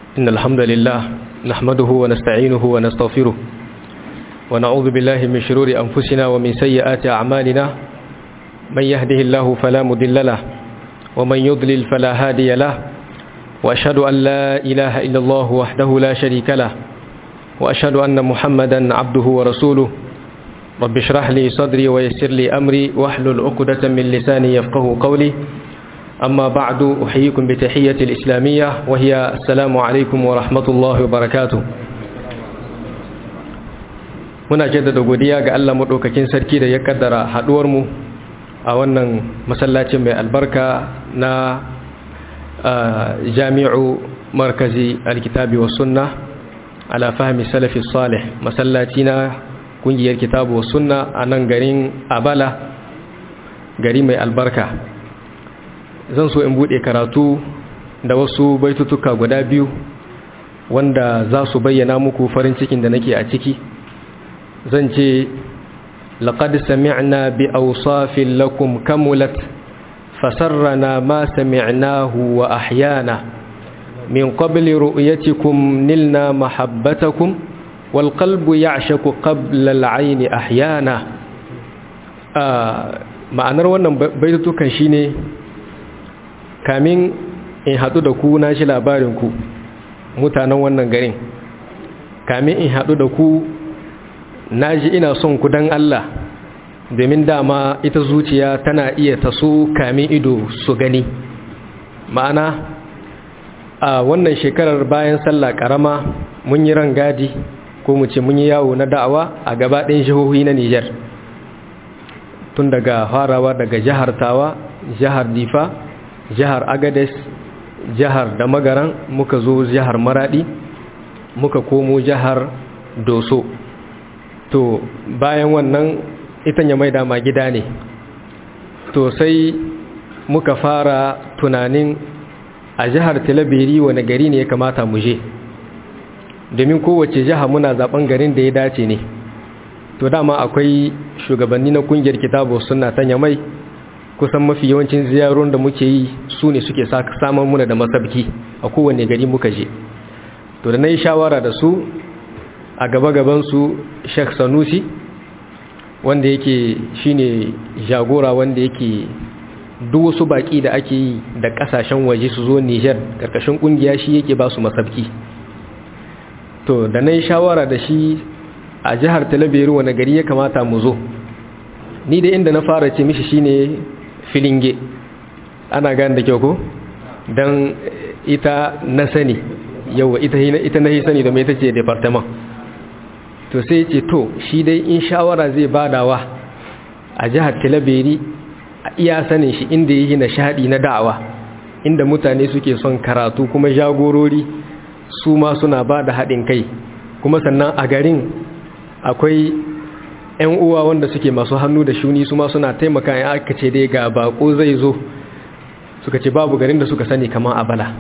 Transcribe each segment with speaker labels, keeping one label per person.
Speaker 1: إن الحمد لله نحمده ونستعينه ونستغفره ونعوذ بالله من شرور أنفسنا ومن سيئات أعمالنا من يهده الله فلا مضل له ومن يضلل فلا هادي له وأشهد أن لا إله إلا الله وحده لا شريك له وأشهد أن محمدا عبده ورسوله رب اشرح لي صدري ويسر لي أمري واحلل عقدة من لساني يفقه قولي أما بعد أحييكم بتحية الإسلامية وهي السلام عليكم ورحمة الله وبركاته muna jaddada godiya ga Allah maɗaukakin sarki da ya kaddara haɗuwarmu a wannan masallacin mai albarka na jami'u markazi alkitabi wa sunna ala fahmi salafi salih masallaci na kungiyar kitabu wa sunna a nan garin abala gari mai albarka zan so in bude karatu da wasu baitutuka guda biyu wanda za su bayyana muku farin cikin da nake a ciki zan ce laqad sami'na bi awsafin lakum kamulat fasarrana ma sami'nahu wa ahyana min qabli ru'yatikum nilna mahabbatakum wal qalbu ya'shaku qabla al-'ayni ahyana ma'anar wannan baitutukan shine kamin in haɗu da ku na shi labarinku mutanen wannan garin kamin in haɗu da ku na ji ina son ku don Allah domin dama ita zuciya tana iya taso kamin ido su gani ma'ana a wannan shekarar bayan sallah ƙarama mun yi rangadi ko mu ce mun yi yawo na da'awa a gabaɗin jihohi na Nijar tun daga farawa daga jihar Tawa jihar Difa jihar agades jihar da magaran muka zo jihar maradi muka komo jihar doso to bayan wannan ita ya mai dama gida ne to sai muka fara tunanin a jihar talabiri wani gari ne ya kamata mu je domin kowace jiha muna zaben garin da ya dace ne to dama akwai shugabanni na kungiyar kitabu suna tanya mai kusan mafi yawancin ziyarun da muke yi su ne suke samun muna da masabki a kowane gari muka je to da na yi shawara da su a gaba-gabansu sheikh sanusi wanda yake shine jagora wanda yake duk wasu baki da ake yi da kasashen waje su zo niger karkashin kungiya shi yake ba su masabki to da na yi shawara da shi a jihar talabiru wani gari ya kamata mu zo ni da inda na fara ce mishi shine filinge ana gane da kyau ko don ita na sani yau ita ita na sani da mai ita ce departement to sai ce to shi dai in shawara zai badawa a jihar talabiri a iya sanin shi inda yi nishadi na da'awa inda mutane suke son karatu kuma jagorori su ma suna ba da haɗin kai kuma sannan a garin akwai 'yan uwa wanda suke masu hannu da shuni su ma suna taimaka ya aka ce dai ga bako zai zo suka ce babu garin da suka sani kamar abala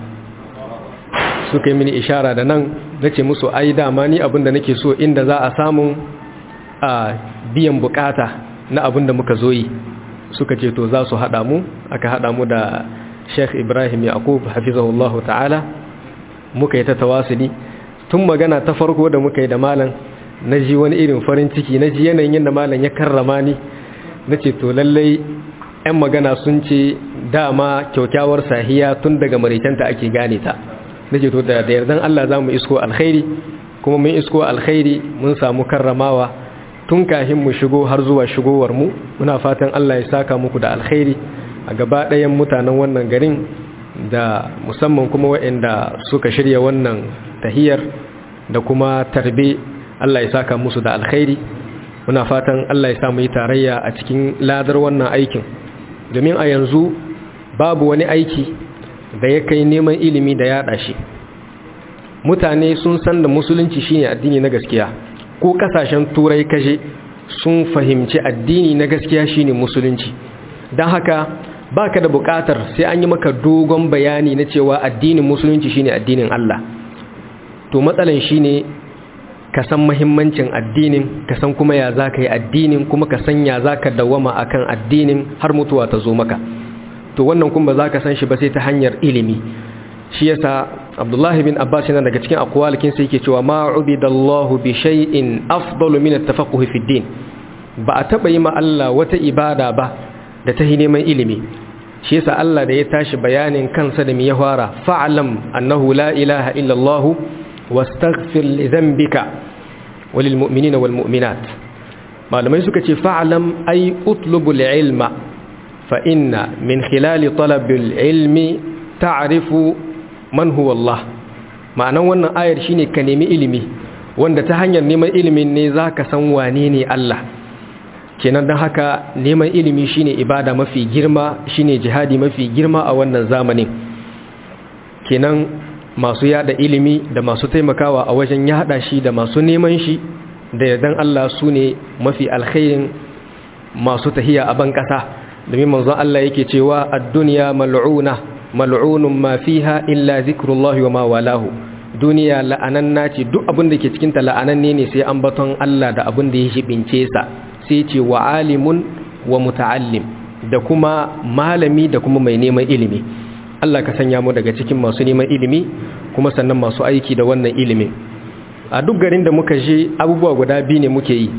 Speaker 1: suka yi mini ishara da nan na ce musu ai dama ni abinda nake so inda za a samun a biyan bukata na abinda muka zo yi suka ce to za su haɗa mu aka haɗa mu da sheikh ibrahim yaqub hafizahullahu ta'ala muka yi ta tawasuli tun magana ta farko da muka yi da malam na ji wani irin farin ciki na ji yanayin yadda malam ya karrama ni na ce to lallai 'yan magana sun ce dama kyaukyawar sahiya tun daga marikanta ake gane ta na ce to da yardan Allah za mu isko alkhairi kuma mun isko alkhairi mun samu karramawa tun kafin mu shigo har zuwa shigowar mu muna fatan Allah ya saka muku da alkhairi a gaba ɗayan mutanen wannan garin da musamman kuma waɗanda suka shirya wannan tahiyar da kuma tarbe Allah ya saka musu da alkhairi muna fatan Allah ya sa mu yi tarayya a cikin ladar wannan aikin domin a yanzu babu wani aiki da ya kai neman ilimi da yaɗa shi mutane sun san da musulunci shine addini na gaskiya ko kasashen turai kaje sun fahimci addini na gaskiya shine musulunci don haka baka da bukatar sai an yi maka dogon bayani na cewa addinin musulunci shine addinin Allah to matsalan shine ka san mahimmancin addinin ka san kuma ya za ka yi addinin kuma ka san ya za ka dawama a kan addinin har mutuwa ta zo maka to wannan kuma za ka san shi ba sai ta hanyar ilimi shi yasa abdullahi bin abbas yana daga cikin akwalikin sai yake cewa ma ubidallahu bi shay'in afdalu min at-tafaqquh fi din ba a taba yi ma Allah wata ibada ba da ta neman ilimi shi yasa Allah da ya tashi bayanin kansa da mi ya fara fa'lam annahu la ilaha illa Allah wastaghfir li dhanbika walil mu'minina wal mu'minat malamai suka ce fa'lam ay utlubul ilma fa inna min khilali talabil ilmi ta'rifu man huwa Allah ma'anan wannan ayar shine ka nemi ilimi wanda ta hanyar neman ilimin ne zaka san wane ne Allah kenan don haka neman ilimi shine ibada mafi girma shine jihadi mafi girma a wannan zamanin kenan masu yada ilimi da masu taimakawa a wajen yada shi da masu neman shi da yardan Allah su ne mafi alkhairin masu tahiya a ban kasa domin manzon Allah yake cewa ad-dunya mal'una mal'unun ma fiha illa zikrullahi wa ma walahu duniya la'ananna ce duk abin da ke cikin ta la'ananne ne sai ambaton Allah da abin da ya shibince sa sai ce wa alimun wa muta'allim da kuma malami da kuma mai neman ilimi Allah ka sanya mu daga cikin masu neman ilimi kuma sannan masu aiki da wannan ilimi a duk garin da muka je abubuwa guda biyu ne muke yi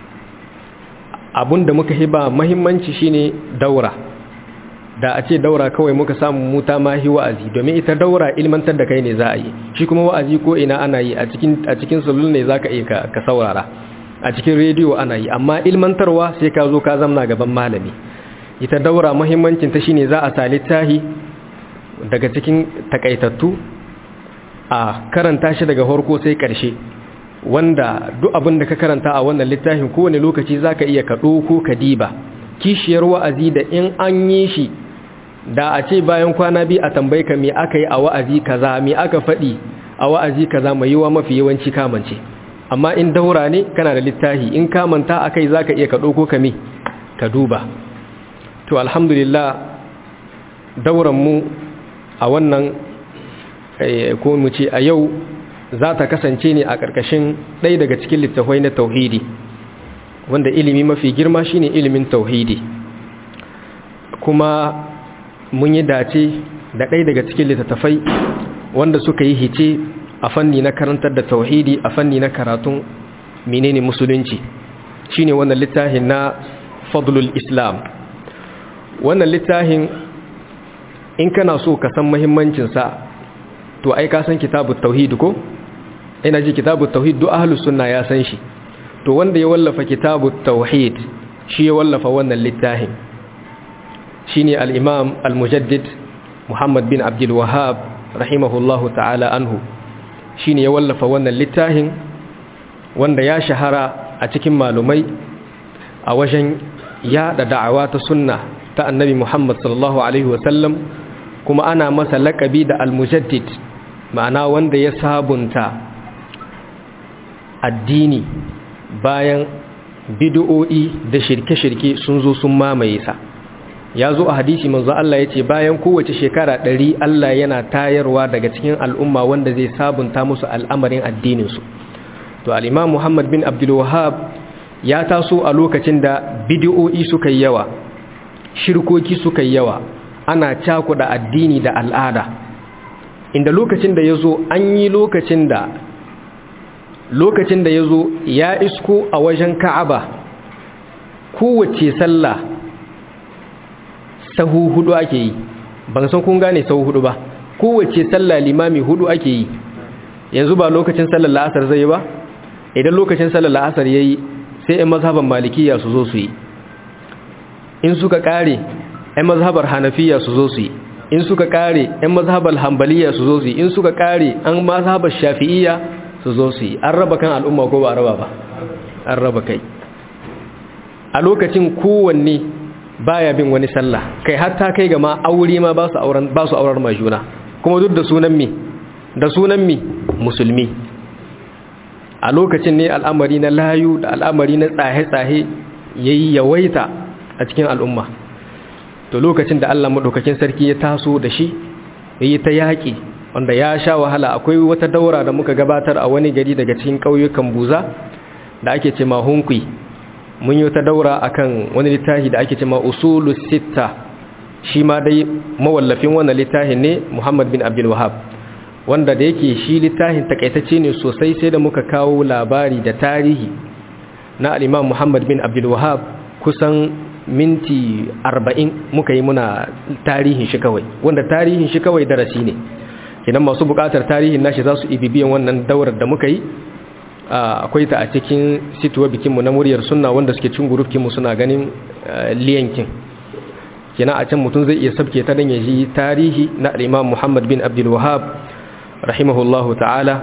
Speaker 1: abun da muka hiba muhimmanci shine daura da a ce daura kawai muka samu muta mahi wa'azi domin ita daura ilmantar da kai ne za a yi shi kuma wa'azi ko ina ana yi a cikin a cikin sulul ne zaka iya ka saurara a cikin rediyo ana yi amma ilmantarwa sai ka zo ka zamna gaban malami ita daura muhimmancin ta shine za a sa littahi daga cikin takaitattu a karanta shi daga farko sai karshe wanda duk abin da ka karanta a wannan littafin kowane lokaci zaka iya ka ɗauko ka diba kishiyar wa'azi da in an yi shi da a ce bayan kwana biyu a tambayi ka me aka yi a wa'azi kaza me aka faɗi a wa'azi kaza mai yiwa mafi yawanci kamance amma in daura ne kana da littafi in kamanta akai zaka iya ka ɗauko ka me ka duba to alhamdulillah dauran mu a wannan ko mu ce a yau za ta kasance ne a ƙarƙashin ɗaya daga cikin littafai na tauhidi wanda ilimi mafi girma shine ilimin tauhidi kuma mun yi dace da ɗaya daga cikin littattafai wanda suka yi hice a fanni na karantar da tauhidi a fanni na karatun menene musulunci shine wannan littafin na fadlul islam wannan littafin in kana so ka san muhimmancinsa to ai ka san kitabut tauhid ko ina ji kitabut tauhid duk ahlus sunna ya san shi to wanda ya wallafa kitabut tauhid shi ya wallafa wannan littafin shine al-imam al-mujaddid Muhammad bin Abdul Wahhab rahimahullahu ta'ala anhu shine ya wallafa wannan littafin wanda ya shahara a cikin malumai a wajen yada da'awa ta sunna ta annabi Muhammad sallallahu alaihi wasallam kuma ana masa laƙabi da al-mujaddid ma'ana wanda ya sabunta addini bayan bid'o'i da shirke-shirke sun zo sun mamaye sa ya zo a hadisi manzo Allah ya ce bayan kowace shekara ɗari Allah yana tayarwa daga cikin al'umma wanda zai sabunta musu al'amarin addininsu to al'imam Muhammad bin Abdul Wahhab ya taso a lokacin da bid'o'i suka yi yawa shirkoki suka yi yawa ana cakuɗa addini da al'ada inda lokacin da ya zo an yi lokacin da lokacin da ya zo ya isko a wajen ka'aba kowace sallah sahu hudu ake yi ban san kun gane sahu hudu ba kowace sallah limami hudu ake yi yanzu ba lokacin sallar la'asar zai ba idan lokacin sallar la'asar ya yi sai 'yan mazhaban malikiya su zo su yi in suka kare 'yan mazhabar hanafiya su zo su yi in suka kare 'yan mazhabar hambaliya su zo su yi in suka kare an mazhabar shafi'iyya su zo su yi an raba kan al'umma ko ba a raba ba an raba kai a lokacin kowanne baya bin wani sallah kai hatta kai ga ma aure ma ba su auren ba su aurar majuna kuma duk da sunan mi da sunan mi musulmi a lokacin ne al'amari na layu da al'amari na tsahe-tsahe yayi yawaita a cikin al'umma to lokacin da Allah madaukakin sarki ya taso da shi yayi ta yaki wanda ya sha wahala akwai wata daura da muka gabatar a wani gari daga cikin ƙauyukan buza da ake ce ma hunkwi mun yi wata daura akan wani littafi da ake ce ma usulu sitta shi ma dai mawallafin wannan littafin ne muhammad bin abdul wahab wanda da yake shi littafin takaitacce ne sosai sai da muka kawo labari da tarihi na al'imam Muhammad bin Abdul Wahab kusan minti arba'in muka yi muna tarihin shi kawai wanda tarihin shi kawai darasi ne idan masu bukatar tarihin nashi za su ibibiyan wannan daurar da muka yi akwai ta a cikin situwa bikinmu na muryar sunna wanda suke cin gurufkinmu suna ganin liyankin kina a can mutum zai iya sabke ta don ya ji tarihi na al'imam Muhammad bin Abdul Wahab rahimahullahu ta'ala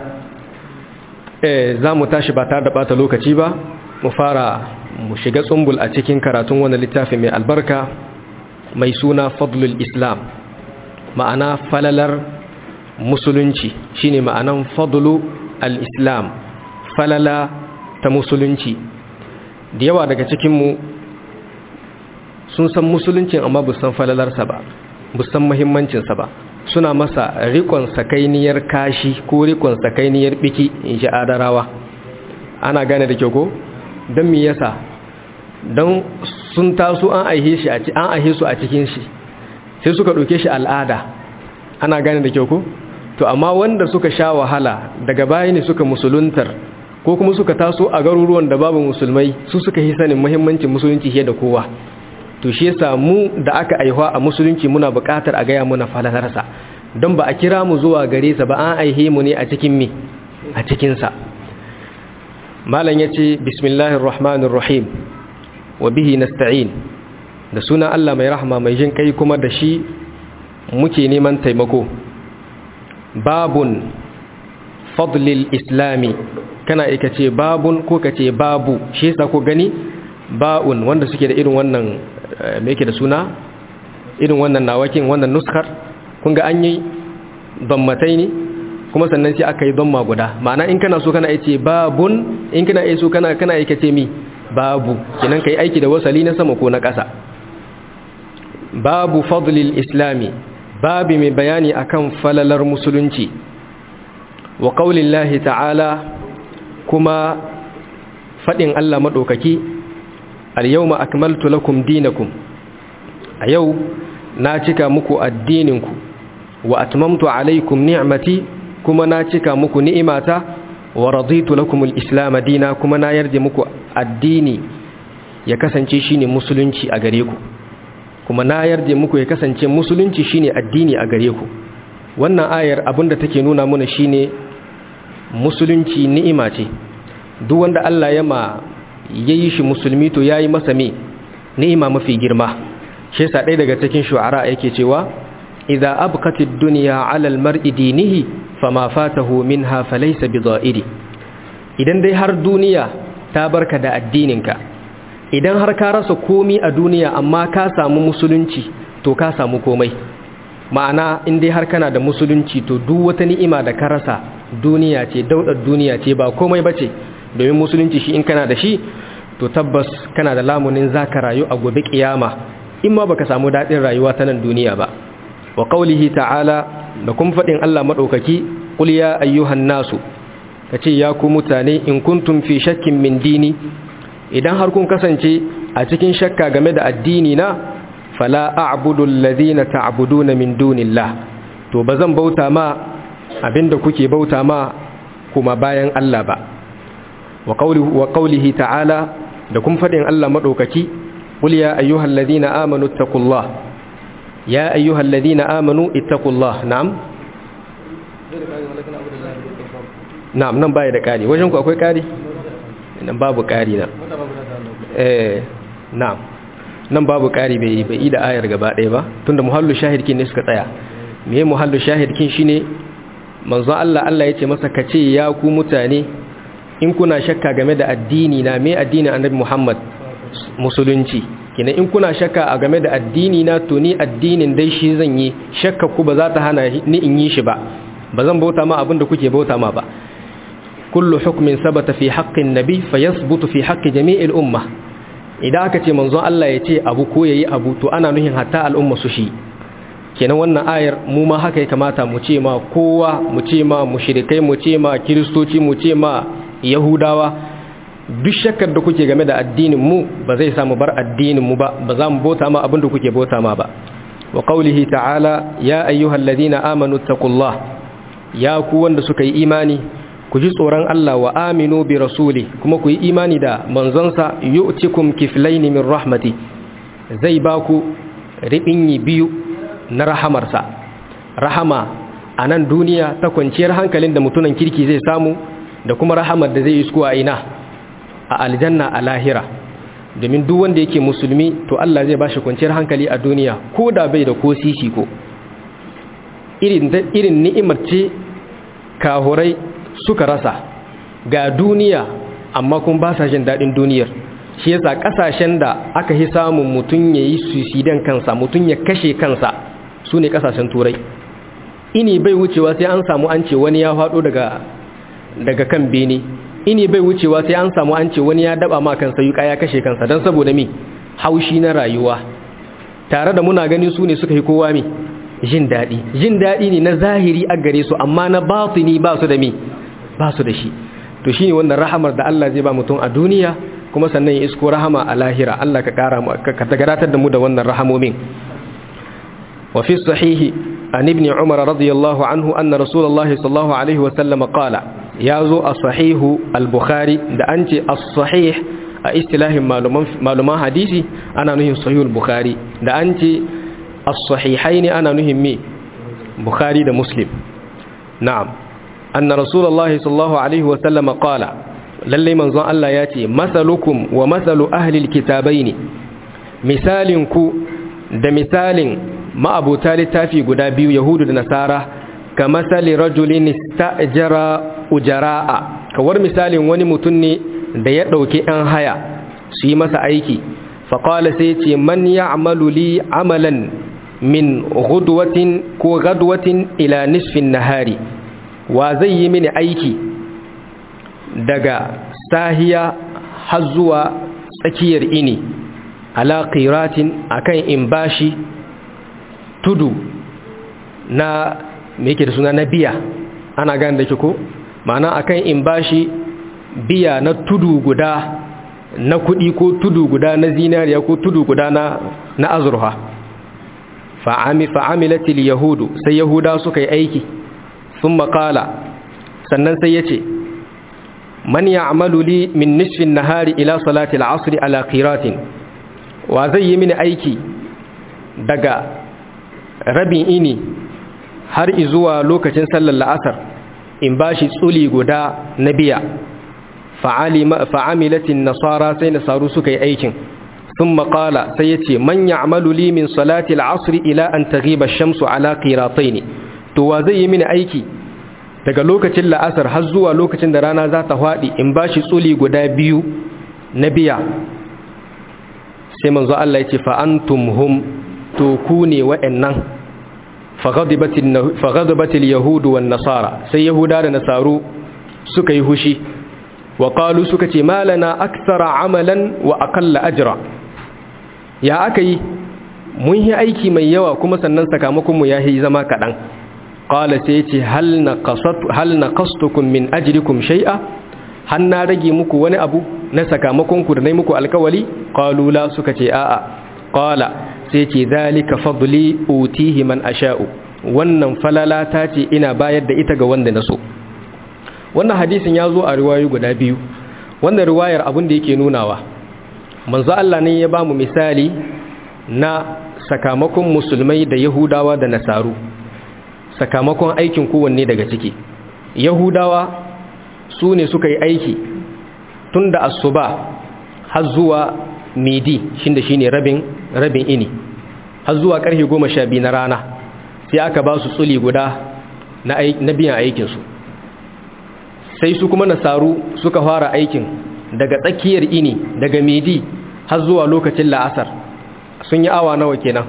Speaker 1: za mu tashi ba tare da bata lokaci ba mu fara mu shiga tsumbul a cikin karatun wani littafi mai albarka mai suna fadlul islam ma'ana falalar musulunci shine ma'anan fadlu al-islam falala ta musulunci da yawa daga cikinmu sun san musuluncin amma bu san falalarsa ba bu san muhimmancinsa ba suna masa rikon sakainiyar kashi ko rikon sakainiyar biki in ji adarawa ana gane da kyau ko don mi yasa don sun taso an aihe shi an aihe su a cikin shi sai suka ɗauke shi al'ada ana gane da kyau ko to amma wanda suka sha wahala daga baya ne suka musuluntar ko kuma suka taso a garuruwan da babu musulmai su suka yi sanin muhimmancin musulunci fiye da kowa to shi yasa mu da aka aihuwa a musulunci muna buƙatar a gaya muna falalarsa don ba a kira mu zuwa gare sa ba an aihe mu ne a cikin mi a cikinsa malam ya ce bismillahir rahmanir rahim wa bihi nasta'in da suna Allah mai rahama mai jin kai kuma da shi muke neman taimako babun fadlil islami kana ika ce babun ko ka ce babu shi yasa ko gani ba'un wanda suke da irin wannan me yake da suna irin wannan nawakin wannan nuskar kun ga an yi dammatai ne kuma sannan sai aka yi damma guda ma'ana in kana so kana yace babun in kana so kana kana yake ce mi babu kinan kai aiki da wasali na sama ko na ƙasa babu fadlil islami babi mai bayani akan falalar musulunci wa qaulillahi ta'ala kuma fadin Allah madaukaki al-yawma akmaltu lakum dinakum a yau na cika muku addininku wa atmamtu alaykum ni'mati kuma na cika muku ni'imata wa raditu lakum al-islam dina kuma na yarda muku addini ya kasance shine musulunci a gare ku kuma na yarda muku ya kasance musulunci shine addini a gare ku wannan ayar abinda take nuna mana shine musulunci ni'ima ce duk wanda Allah ya ma yayi shi musulmi to yayi masa me ni'ima mafi girma shi yasa ɗaya daga cikin shu'ara yake cewa idza abqatid dunya 'ala al-mar'i dinihi fama fatahu minha falaysa bidha'iri idan dai har duniya ta barka da addininka idan har ka rasa komi a duniya amma ka samu musulunci to ka samu komai ma'ana in dai har kana da musulunci to duk wata ni'ima da ka rasa duniya ce daudar duniya ce ba komai bace domin musulunci shi in kana da shi to tabbas kana da lamunin zaka rayu a gobe kiyama in ma baka samu dadin rayuwa ta nan duniya ba wa qaulihi ta'ala da kuma fadin Allah madaukaki qul ya ayyuhan nasu kace ya ku mutane in kuntum fi shakkin min dini idan har kun kasance a cikin shakka game da addini na fala a'budu alladhina ta'buduna min dunillah to bazan bauta ma abinda kuke bauta ma kuma bayan Allah ba wa qawlihi wa qawlihi ta'ala da kun fadin Allah madaukaki qul ya ayyuhalladhina amanu ittaqullah ya ayyuhalladhina amanu ittaqullah na'am na'am nan baya da kari wajen ku akwai kari nan babu kari na eh na'am nan babu kari bai bai da ayar gaba ɗaya ba tunda muhallu shahidkin ne suka tsaya me muhallu shahidkin shine manzo Allah Allah yace masa kace ya ku mutane in kuna shakka game da addini na me addinin Annabi Muhammad musulunci kina in kuna shakka a game da addini na to ni addinin dai shi zan yi shakka ku ba za ta hana ni in yi shi ba ba zan bauta ma abinda kuke bauta ma ba kullu hukmin sabata fi haqqin nabi fayasbutu fi haqqi jami'il umma idan aka ce manzon Allah ya ce abu ko yayi abu to ana nuhin hatta al'umma su shi kenan wannan ayar mu ma haka ya kamata mu ce ma kowa mu ce ma mushrikai mu ce ma kiristoci mu ce ma yahudawa duk shakkar da kuke game da addinin mu ba zai samu bar addinin mu ba ba za mu bauta ma abin da kuke bauta ma ba wa qawlihi ta'ala ya ayyuhalladhina amanu taqullah ya ku wanda suka yi imani ku ji tsoron Allah wa aminu bi rasuli kuma ku yi imani da manzonsa yu'tikum kiflaini min rahmati zai ba ku riɓinyi biyu na rahamarsa rahama a nan duniya ta kwanciyar hankalin da mutunan kirki zai samu da kuma rahamar da zai isko a ina a aljanna a lahira domin duk wanda yake musulmi to Allah zai bashi kwanciyar hankali a duniya ko da bai da ko sisi ko irin ni'imar ce kahurai suka rasa ga duniya amma kun ba sa jin daɗin duniyar shi yasa ƙasashen da aka yi samun mutum ya yi suicidan kansa mutum ya kashe kansa su ne ƙasashen turai ini bai wucewa sai an samu an ce wani ya faɗo daga daga kan bene ini bai wucewa sai an samu an ce wani ya daba ma kansa yuka ya kashe kansa don saboda mi haushi na rayuwa tare da muna gani su ne suka yi kowa mi jin daɗi jin daɗi ne na zahiri a gare su amma na batini ba su da mi ba su da shi to shine wannan rahamar da Allah zai ba mutum a duniya kuma sannan ya isko rahama a lahira Allah ka kara mu ka tagaratar da mu da wannan rahamomin wa fi sahihi an ibn umar radiyallahu anhu anna rasulullahi sallallahu alaihi wa sallam qala ya zo a sahihu al-bukhari da an ce as-sahih a istilahin maluman hadisi ana nuhin sahihul bukhari da an ce as-sahihaini ana nuhin me bukhari da muslim na'am anna rasulullahi sallallahu alaihi wa sallam qala lalle manzon Allah ya ce masalukum wa masalu ahli al-kitabaini misalin ku da misalin ma'abuta littafi guda biyu yahudu da nasara ka masali rajulin ista'jara ujara'a kawar misalin wani mutum ne da ya ɗauki ‘yan haya su yi masa aiki faƙwala sai ce man ya amalu li amalan min gudwatin ko gadwatin ila nisfin nahari wa zai yi mini aiki daga sahiya har zuwa tsakiyar ini ala qiratin akan in bashi tudu na me yake da suna na biya ana gane da ke ko ma'ana akan in bashi biya na tudu guda na kudi ko tudu guda na zinariya ko tudu guda na na azurha fa'ami fa'amilatil yahudu sai yahuda suka yi aiki sun makala sannan sai ya ce man ya'malu li min nisfin nahari ila salati al-asr ala qiratin wa zai yi mini aiki daga rabin ini har izuwa lokacin sallar la'asar in ba shi tsuli guda na biya fa'amilatin nasara sai nasaru suka yi aikin sun makala sai ya ce man ya'malu li min salati al'asri ila an taghiba shamsu ala qiratai ne to wa zai yi mini aiki daga lokacin la'asar har zuwa lokacin da rana za ta faɗi in ba shi tsuli guda biyu na biya sai manzo Allah ya ce fa'antum hum to ku ne wa'annan faghadabatil yahudu wan nasara sai yahuda da nasaru suka yi hushi wa qalu suka ce malana akthara amalan wa aqalla ajra ya akai mun yi aiki mai yawa kuma sannan sakamakon mu yayi zama kadan qala sai ce hal naqasat hal naqastukum min ajrikum shay'a har na rage muku wani abu na sakamakon ku da nayi muku alkawali qalu la suka ce a'a qala sai ce zalika fadli utihi man asha'u wannan falala ta ce ina bayar da ita ga wanda na so wannan hadisin ya zo a riwayoyi guda biyu wannan riwayar abin da yake nunawa manzo Allah ne ya ba mu misali na sakamakon musulmai da yahudawa da nasaru sakamakon aikin kowanne daga ciki yahudawa su ne suka yi aiki tun da asuba har zuwa midi shinda shine rabin rabin ini har zuwa karfe goma sha biyu na rana sai aka ba su tsuli guda na biyan aikinsu sai su kuma nasaru suka fara aikin daga tsakiyar ini daga midi har zuwa lokacin la'asar sun yi awa nawa kenan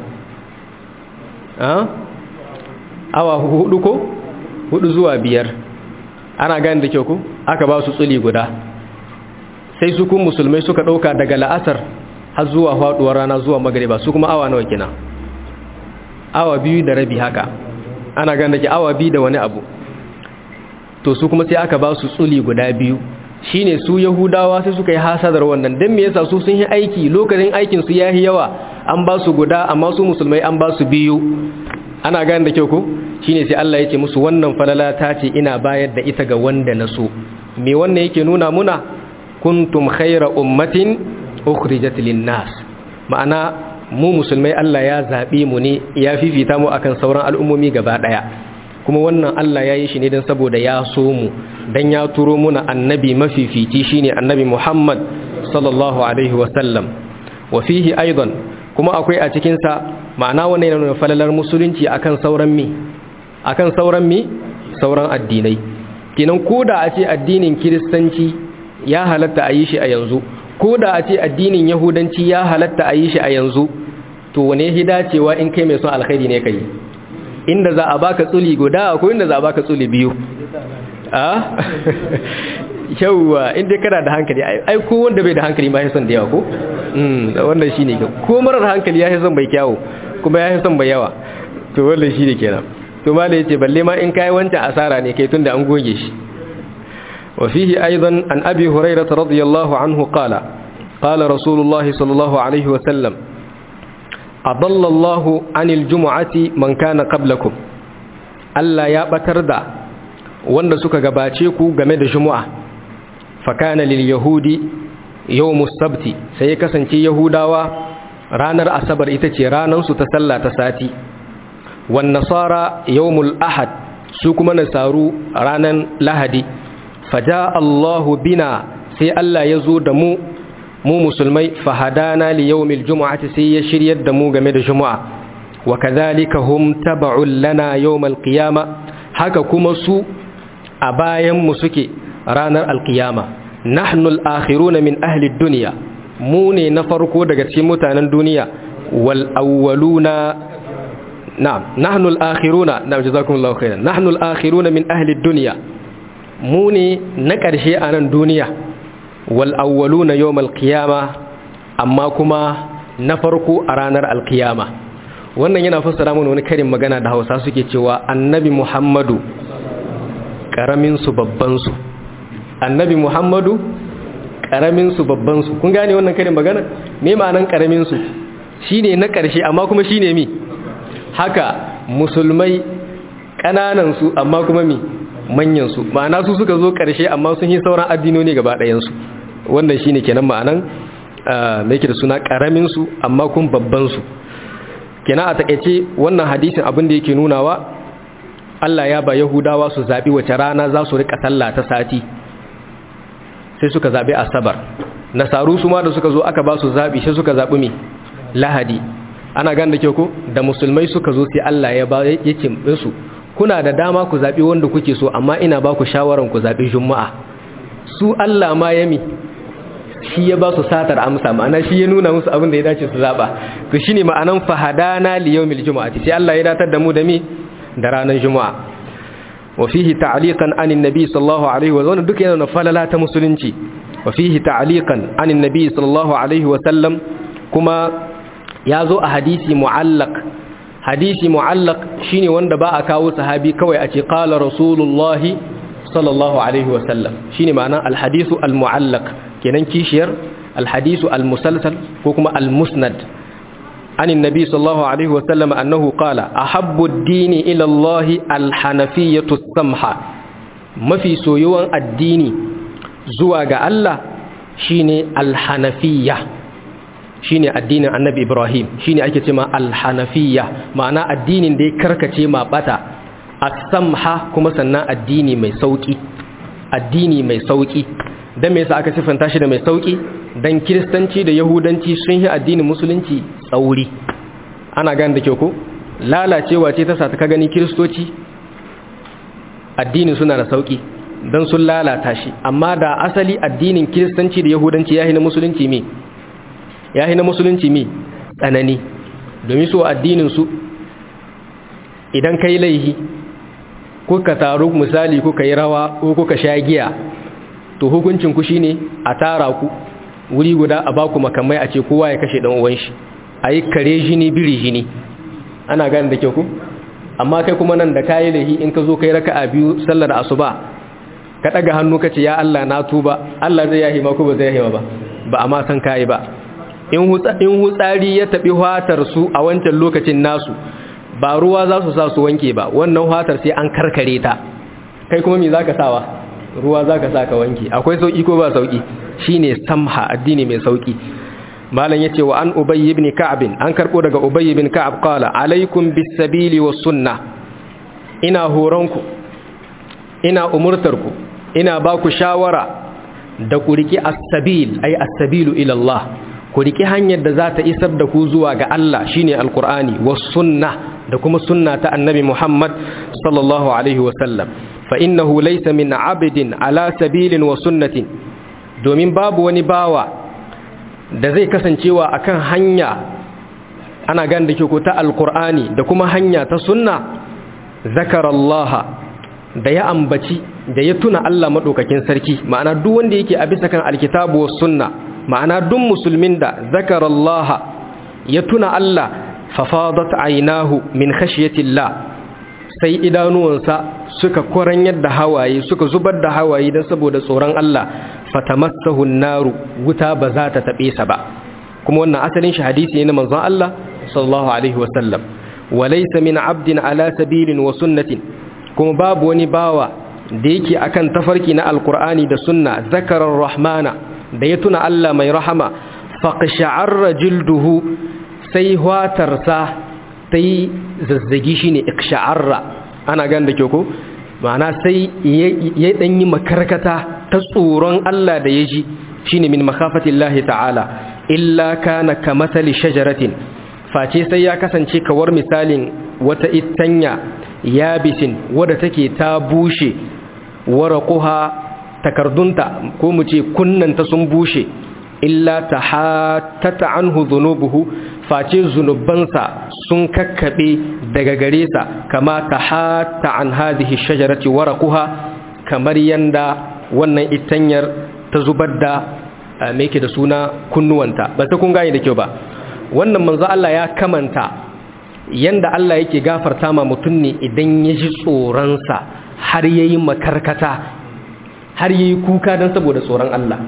Speaker 1: awa hudu ko hudu zuwa biyar ana gani da kyau ko aka ba su tsuli guda sai su kun musulmai suka ɗauka daga la'asar har zuwa faɗuwar rana zuwa magariba su kuma awa nawa kenan awa biyu da rabi haka ana gani da ke awa biyu da wani abu to su kuma sai aka ba su tsuli guda biyu shine su yahudawa sai suka yi hasadar wannan don me yasa su sun yi aiki lokacin aikin su yayi yawa an ba su guda amma su musulmai an ba su biyu ana gani da kyau ko shine sai Allah yake musu wannan falala ta ce ina bayar da ita ga wanda na so me wannan yake nuna muna kuntum khayra ummatin ukhrijat lin-nas ma'ana mu musulmai Allah ya zabe mu ne ya fifita mu akan sauran al'ummomi gaba daya kuma wannan Allah ya yi shi ne don saboda ya so mu don ya turo muna annabi mafifici shine annabi Muhammad sallallahu alaihi wasallam wa fihi aidan kuma akwai a cikinsa ma'ana wannan yana nuna falalar musulunci akan sauran mi akan sauran mi sauran addinai kenan koda a ce addinin kiristanci ya halatta a yi shi a yanzu koda a ce addinin yahudanci ya halatta a yi shi a yanzu to wane hidacewa in kai mai son alkhairi ne kai inda za a baka tsuli guda ko inda za a baka tsuli biyu a yauwa inda kana da hankali ai ko wanda bai da hankali ma ya son da yawa ko wannan shine kyau ko marar hankali ya yi son bai kyawu kuma ya yi son bai yawa to wannan shine kenan to ma da yace balle ma in kai wancan asara ne kai tunda an goge shi wa fihi aidan an abi hurairah radiyallahu anhu qala qala rasulullahi sallallahu alaihi wa sallam adalla Allah anil jumu'ati man kana qablakum Allah ya batar da wanda suka gabace ku game da jumu'a fa kana lil yahudi yawmus sabti sai kasance yahudawa ranar asabar ita ce ranar su ta sallah ta sati wan nasara yawmul ahad su kuma nasaru ranar lahadi faja Allahu bina sai Allah ya zo da mu mu musulmai fahadana li yawmil jumu'ati sai ya shiryar da mu game da jumu'a wa kadhalika hum tab'un lana yawmal qiyama haka kuma su a bayan mu suke ranar alqiyama nahnu al-akhiruna min ahli ad-dunya mu ne na farko daga cikin mutanen duniya wal awwaluna na'am nahnu al-akhiruna na'am jazakumullahu khairan nahnu al-akhiruna min ahli ad-dunya mu ne na ƙarshe a nan duniya wal'awwalu na yau malkiyama amma kuma na farko a ranar alkiyama wannan yana fassara mana wani karin magana da hausa suke cewa annabi muhammadu ƙaraminsu babbansu annabi muhammadu ƙaraminsu babbansu kun gane wannan karin magana me ma'anan ƙaraminsu shi ne na ƙarshe amma kuma shi ne mi haka musulmai ƙananansu amma kuma mi manyansu ma'ana su suka zo ƙarshe amma sun yi sauran addinoni gaba ɗayansu wannan shi ne kenan ma'anan mai da suna ƙaraminsu amma kun babbansu kenan a taƙaice wannan hadisin abin da yake nunawa Allah ya ba Yahudawa su zaɓi wace rana za su riƙa sallah ta sati sai suka zaɓi asabar nasaru su ma da suka zo aka ba su zaɓi sai suka zaɓi mai lahadi ana gan da kyau ko da musulmai suka zo sai Allah ya ba ya ce su kuna da dama ku zaɓi wanda kuke so amma ina ba ku shawaran ku zaɓi juma'a su Allah ma yami shi ya ba su satar amsa ma'ana shi ya nuna musu abin da ya dace su zaɓa to shi ne ma'anan fahadana li yawmil juma'ati sai Allah ya datar da mu da mi da ranar juma'a wa fihi ta'liqan anin nabi sallallahu alaihi wa sallam duk yana falala ta musulunci wa fihi ta'liqan anin nabi sallallahu alaihi wa sallam kuma ya zo a hadisi mu'allaq hadisi mu'allaq shine wanda ba a kawo sahabi kawai a ce qala rasulullahi sallallahu alaihi wasallam shine ma'ana alhadisu almu'allaq kenan kishiyar alhadisu almusalsal ko kuma almusnad an annabi sallallahu alaihi wasallam annahu qala ahabbu ad-dini ila Allah alhanafiyatu samha mafi soyuwan addini zuwa ga Allah shine alhanafiyya shine addinin annabi ibrahim shine ake cewa alhanafiyya ma'ana addinin da ya karkace ma bata as-samha kuma sannan addini mai sauki addini mai sauki dan me yasa aka sifanta shi da mai sauki dan kiristanci da yahudanci sun yi addinin musulunci tsauri ana gane da kyau ko lalacewa ce ta sa ka gani kiristoci addinin suna da sauki dan sun lalata shi amma da asali addinin kiristanci da yahudanci yayi na musulunci me ya na musulunci mi tsanani domin so addininsu idan ka yi laihi ko ka taru misali ko ka yi rawa ko ka sha giya to hukuncinku shi ne a tara ku wuri guda a baku makamai a ce kowa ya kashe ɗan uwan shi a yi kare jini biri jini ana gani da kyau ku amma kai kuma nan da kayi laihi in ka zo kai raka a biyu sallar asuba ka ɗaga hannu ka ce ya Allah na tuba Allah zai yahi ma ko ba zai yahi ba ba a ma san kayi ba in hutsari ya taɓi su a wancan lokacin nasu ba ruwa za su sa su wanke ba wannan fatar sai an karkare ta kai kuma me zaka sawa ruwa zaka sa ka wanke akwai sauki ko ba sauki shine samha addini mai sauki malam yace wa an ubay ibn ka'b an karbo daga ubay ibn ka'ab qala alaikum bis sabili was sunnah ina horonku ina umurtarku ina ba ku shawara da ku riki as-sabil ay as-sabilu ila Allah ku riki hanyar da za ta isar da ku zuwa ga Allah shine alqur'ani was sunnah da kuma sunna ta annabi Muhammad sallallahu alaihi wa sallam fa innahu laysa min 'abdin ala sabilin wa sunnatin domin babu wani bawa da zai kasancewa akan hanya ana gan da ke ko ta alqur'ani da kuma hanya ta sunna zakarallaha da ya ambaci da ya tuna Allah maɗaukakin sarki ma'ana duk wanda yake a bisa kan alkitabu was sunna ma'ana duk musulmin da zakarallaha ya tuna Allah fafadat aynahu min khashyatillah sai idanuwansa suka koran yadda hawaye suka zubar da hawaye dan saboda tsoron Allah fatamassahu naru wuta ba za ta tabe sa ba kuma wannan asalin shi hadisi ne na manzon Allah sallallahu alaihi wasallam walaysa min abdin ala sabilin wa sunnatin kuma babu wani bawa da yake akan tafarki na alkur'ani da sunna zakarar rahmana da ya tuna Allah mai rahama faqsha'arra jilduhu sai hwatarsa ta yi zazzagi shine iksha'arra ana gan da ko ma'ana sai ya dan yi makarkata ta tsoron Allah da ya ji shine min makhafatillahi ta'ala illa kana kamathali shajaratin face sai ya kasance kawar misalin wata itanya yabisin wadda take ta bushe waraquha takardunta ko mu ce kunnanta sun bushe illa tahattata anhu dhunubuhu face zunubansa sun kakkabe daga gare sa kama tahatta an hadhihi shajarati waraquha kamar yanda wannan itanyar ta zubar da me yake da suna kunnuwanta ba ta kun gane da kyau ba wannan manzo Allah ya kamanta yanda Allah yake gafarta ma mutum ne idan ya ji tsoronsa har ya yi makarkata har ya yi kuka don saboda tsoron Allah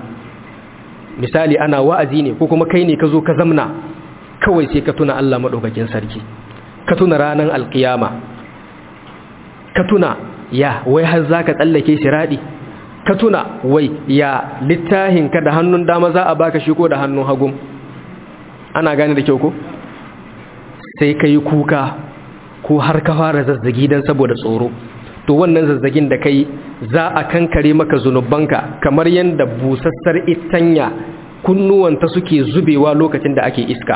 Speaker 1: misali ana wa'azi ne ko kuma kai ne ka zo ka zamna kawai sai ka tuna Allah maɗaukakin sarki ka tuna ranar alkiyama ka tuna ya wai har za ka tsallake shiraɗi ka tuna wai ya littahinka da hannun dama za a baka shi ko da hannun hagun ana gane da kyau ko? sai ka yi kuka ko har ka fara zazzagi don saboda tsoro to wannan zazzagin da kai za a kankare maka zunubanka kamar yadda busassar itanya kunnuwanta suke zubewa lokacin da ake iska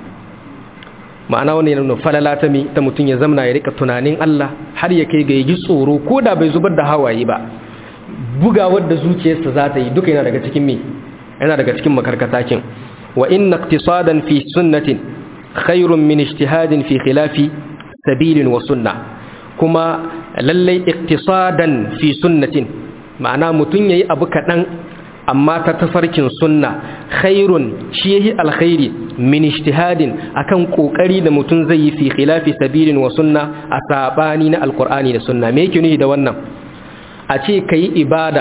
Speaker 1: ma'ana wani yana nuna falala ta mi ta mutum ya zamna ya rika tunanin Allah har ya kai ga yi tsoro ko da bai zubar da hawaye ba bugawar da zuciyarsa za ta yi duka yana daga cikin mi yana daga cikin makarkatakin wa inna iqtisadan fi sunnatin khairun min ijtihadin fi khilafi sabilin wa sunna kuma lallai iktisadan fi sunnatin ma'ana mutun yayi abu kadan amma ta tafarkin sunna khairun shi yahi alkhairi min ijtihadin akan kokari da mutun zai yi fi khilafi sabilin wa sunna a sabani na alqur'ani da sunna me yake nufi da wannan a ce kai ibada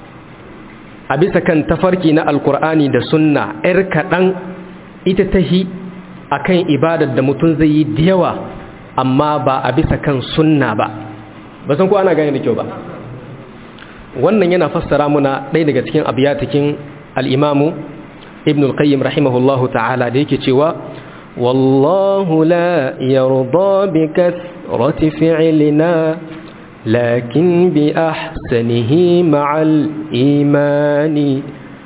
Speaker 1: a bisa kan tafarki na alqur'ani da sunna yar kadan ita tahi akan ibadar da mutum zai yi da yawa amma ba a bisa kan sunna ba ba san ko ana gane da kyau ba wannan yana fassara muna ɗaya daga cikin abiyatikin al'imamu ibn al-qayyim rahimahullahu ta'ala da yake cewa wallahu la yarda bi kathrati fi'lina lakin bi ahsanihi ma'al imani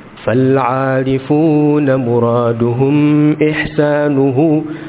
Speaker 1: فالعارفون مرادهم إحسانه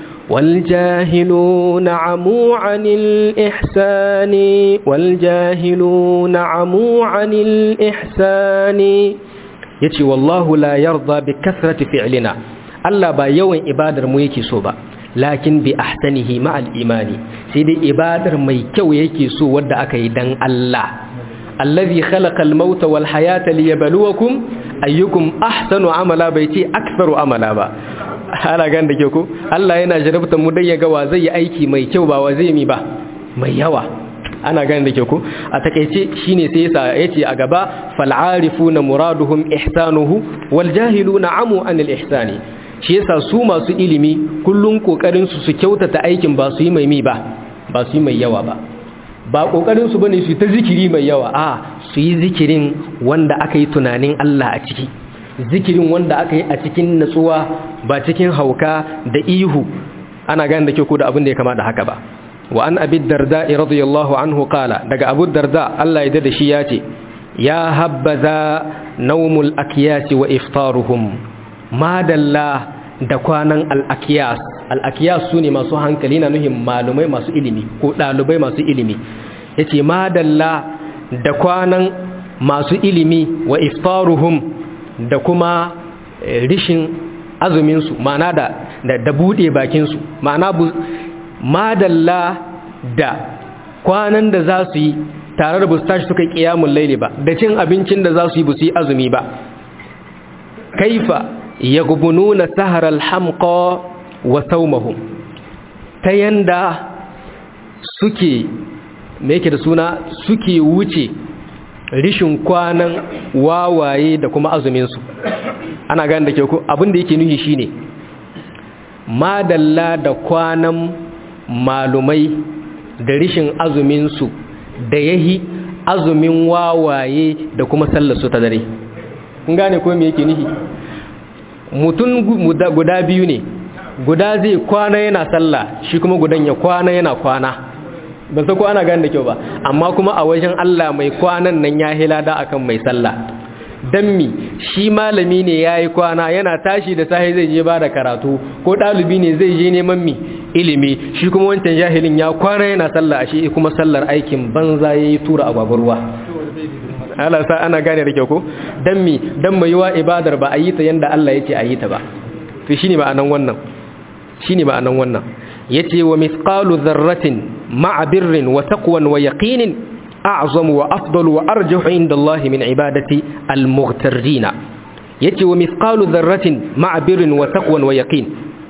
Speaker 1: والجاهلون عموا عن الإحسان والجاهلون عموا عن الإحسان يتي والله لا يرضى بكثرة فعلنا ألا با يوين إبادر ميكي صوبا لكن بأحسنه مع الإيمان سيدي إبادر ميكو يكي سو ود أكيدن الله الذي خلق الموت والحياة ليبلوكم أيكم أحسن عملا بيتي أكثر عملا با ana gan da ke ko Allah yana jarabta mu dan ya ga wa zai yi aiki mai kyau ba wa zai mi ba mai yawa ana gan da ke ko a takeice shine sai yasa yace a gaba fal arifuna muraduhum ihsanuhu wal jahiluna amu anil ihsani shi yasa su masu ilimi kullun kokarin su su kyautata aikin ba su yi mai mi ba ba su yi mai yawa ba ba kokarin su bane su ta zikiri mai yawa a su yi zikirin wanda aka yi tunanin Allah a ciki zikirin wanda aka yi a cikin natsuwa ba cikin hauka da ihu ana gane da kyau ko da abin da ya kama da haka ba wa an abi darda radiyallahu anhu qala daga abu darda Allah ya da shi ya ce ya habbaza naumul akiyasi wa iftaruhum madalla da kwanan al-akiyas al-akiyas sune masu hankali na nuhin malumai masu ilimi ko dalibai masu ilimi yace madalla da kwanan masu ilimi wa iftaruhum da kuma rishin azuminsu ma'ana da da bude bakinsu ma'ana madalla da kwanan da za su yi tare da bu tashi suka yi ƙiyamun laili ba da cin abincin da za su yi bu su yi azumi ba kaifa ya gubununa saharar hamqa wa saumahum ta yanda suke me yake da suna suke wuce rishin kwanan wawaye da kuma azuminsu ana gane da ke ku abin da yake nuhi shine madalla da kwanan malumai da rishin azuminsu da yahi azumin wawaye da kuma sallarsu ta dare kun gane ko me yake nuhi mutum guda biyu ne guda zai kwana yana sallah shi kuma gudan ya kwana yana kwana ba sa ko ana gane da kyau ba amma kuma a wajen Allah mai kwanan nan ya hilada akan mai sallah dan mi shi malami ne yayi kwana yana tashi da sahi zai je ba da karatu ko dalibi ne zai je neman mi ilimi shi kuma wancan jahilin ya kwana yana sallah shi kuma sallar aikin banza yayi tura agwagwarwa Allah sa ana gane da kyau ko dan mi dan mai wa ibadar ba a yi ta yanda Allah yake a yi ta ba to shine ma'anan wannan shine ma'anan wannan yace wa mithqalu dharratin ma'a birrin wa taqwan wa yaqinin a'zamu wa afdalu wa arjahu inda Allah min ibadati al-mughtarrin yace wa mithqalu dharratin ma'a birrin wa taqwan wa yaqin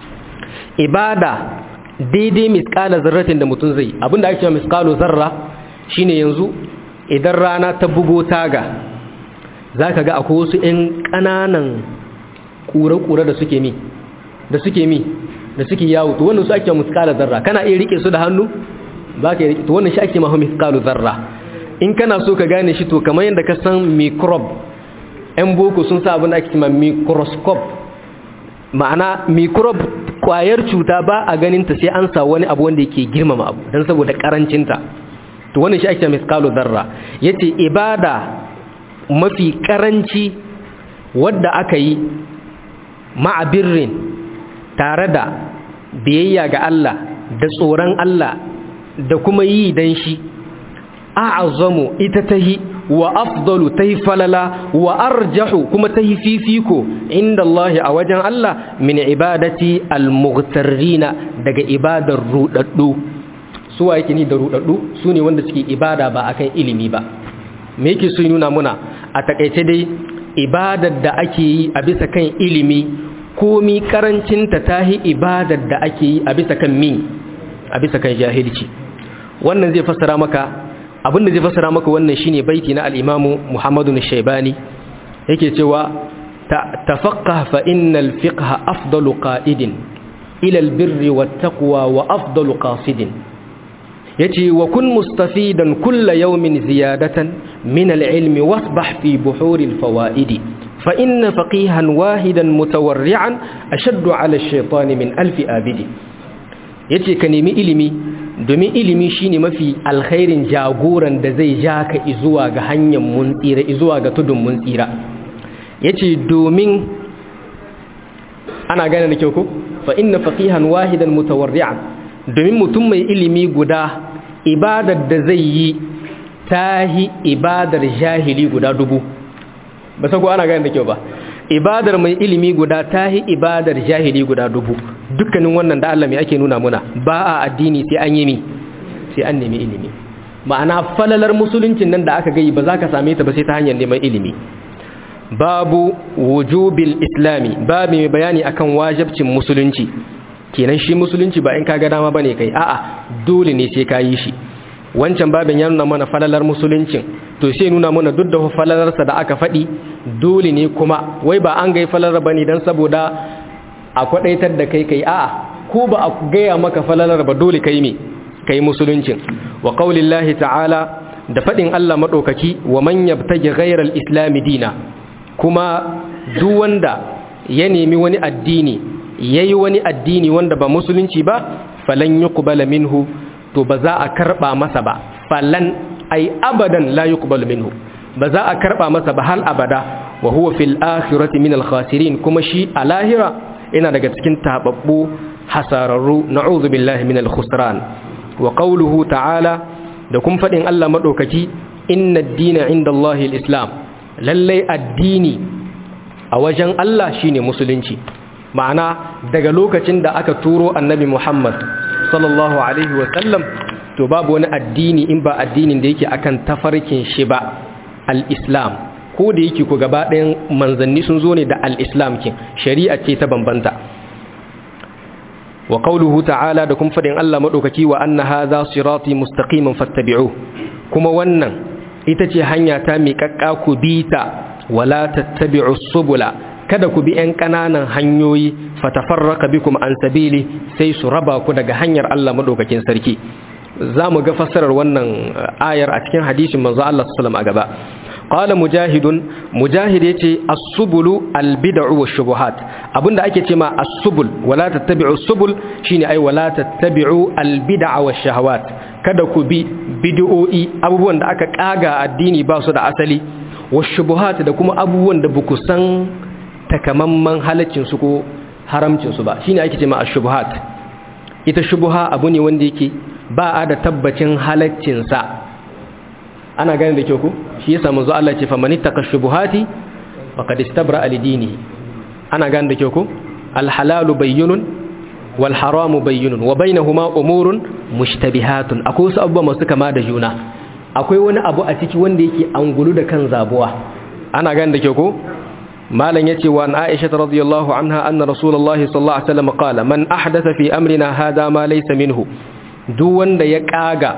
Speaker 1: ibada daidai mithqala dharratin da mutun zai abinda ake cewa mithqalu zarra shine yanzu idan rana ta bugo taga zaka ga akwai wasu ƴan ƙananan kure-kure da suke mi da suke mi da suke yawo to wannan su ake mithqala zarra kana iya rike su da hannu ba ka to wannan shi ake mahu mithqalu zarra in kana so ka gane shi to kamar yadda ka san microbe ɗan boko sun sa abin da ake cewa microscope ma'ana microbe kwayar cuta ba a ganin ta sai an sa wani abu wanda yake girmama abu dan saboda karancin ta to wannan shi ake cewa mithqalu zarra yace ibada mafi karanci wadda aka yi ma'abirrin tare da biyayya ga Allah da tsoron Allah da kuma yi dan shi a'azamu ita tahi wa afdalu tahi falala wa arjahu kuma tahi fifiko inda Allah a wajen Allah min ibadati almughtarrina daga ibadar rudaddu su wa yake ni da rudaddu su ne wanda suke ibada ba akan ilimi ba me yake so nuna muna a takaice dai ibadar da ake yi a bisa kan ilimi komi karancinta tahi ibadar da ake yi a bisa kan mi a bisa kan jahilci wannan zai fassara maka abin da zai fassara maka wannan shine baiti na al-Imam Muhammadu shaibani yake cewa tafaqqah fa innal fiqha afdalu qa'idin ila al-birri wat-taqwa wa afdalu qasidin yace wa kun mustafidan kulla yawmin ziyadatan min al-ilmi wasbah fi buhuri al-fawaidi fa inna faqihan wahidan mutawarri'an ashaddu 'ala ash-shaytani min alfi abidi yace ka nemi ilimi domin ilimi shine mafi alkhairin jagoran da zai ja ka zuwa ga hanyar mun tsira zuwa ga tudun mun tsira yace domin ana gane da kyau ko fa inna faqihan wahidan mutawarri'an domin mutum mai ilimi guda ibadar da zai yi tahi ibadar jahili guda dubu ba sako ana gane da kyau ba ibadar mai ilimi guda tahi ibadar jahili guda dubu dukkanin wannan da Allah mai ake nuna muna ba a addini sai an yi mi sai an nemi ilimi ma'ana falalar musuluncin nan da aka gayi ba za ka same ta ba sai ta hanyar neman ilimi babu wujubil islami babu mai bayani akan wajibcin musulunci kenan shi musulunci ba in ka ga dama bane kai a'a dole ne sai ka yi shi wancan babin ya nuna mana falalar musuluncin to sai nuna mana duk da falalarsa da aka faɗi dole ne kuma wai ba an gai falalar bane dan saboda a kwadaitar da kai kai a'a ko ba a gaya maka falalar ba dole kai me kai musuluncin wa qaulillahi ta'ala da fadin Allah madaukaki wa man yabtaji ghayra al-islam dina kuma duk wanda ya nemi wani addini yayi wani addini wanda ba musulunci ba falan yuqbala minhu to ba za a karba masa ba falan ai abadan la yuqbalu minhu ba za a karba masa ba hal abada wa huwa fil akhirati min al khasirin kuma shi a lahira ina daga cikin tababbu hasararru na'udhu billahi min al khusran wa qawluhu ta'ala da kun fadin Allah madaukaki inna ad-dina inda Allah al islam lalle addini a wajen Allah shine musulunci ma'ana daga lokacin da aka turo annabi Muhammad sallallahu alaihi wa sallam to babu wani addini in ba addinin da yake akan tafarkin shi ba al-islam ko da yake ku gaba ɗayan manzanni sun zo ne da al-islam kin shari'a ce ta bambanta wa qawluhu ta'ala da kuma fadin Allah madaukaki wa anna hadha sirati mustaqiman fattabi'u kuma wannan ita ce hanya ta miƙaƙƙa ku bita wala tattabi'u subula kada ku bi 'yan ƙananan hanyoyi fatafarraka bikum an sabili sai su raba ku daga hanyar Allah madaukakin sarki za mu ga fassarar wannan ayar a cikin hadisin manzo Allah sallallahu a gaba qala mujahidun mujahid yace as-subulu al-bid'u wash-shubuhat abinda ake cewa as-subul wala tattabi'u as-subul shine ai wala tattabi'u al-bid'a wash-shahawat kada ku bi bid'o'i abubuwan da aka kaga addini ba su da asali wash-shubuhat da kuma abubuwan da buku san takamamman halaccin su ko haramcin su ba shine ake cewa ash-shubuhat ita shubuha abu ne wanda yake ba a da tabbacin halaccinsa ana gani da kyau ku shi yasa manzo Allah ce famani takashubuhati faqad istabra alidini ana gani da kyau ku alhalalu bayyinun wal haramu bayyinun wa bainahuma umurun mushtabihatun akwai wasu abubuwa masu kama da juna akwai wani abu a ciki wanda yake angulu da kan zabuwa ana gani da kyau ku malam yace wa Aisha radhiyallahu anha anna rasulullahi sallallahu alaihi wasallam qala man ahdatha fi amrina hadha ma laysa minhu duk wanda ya kaga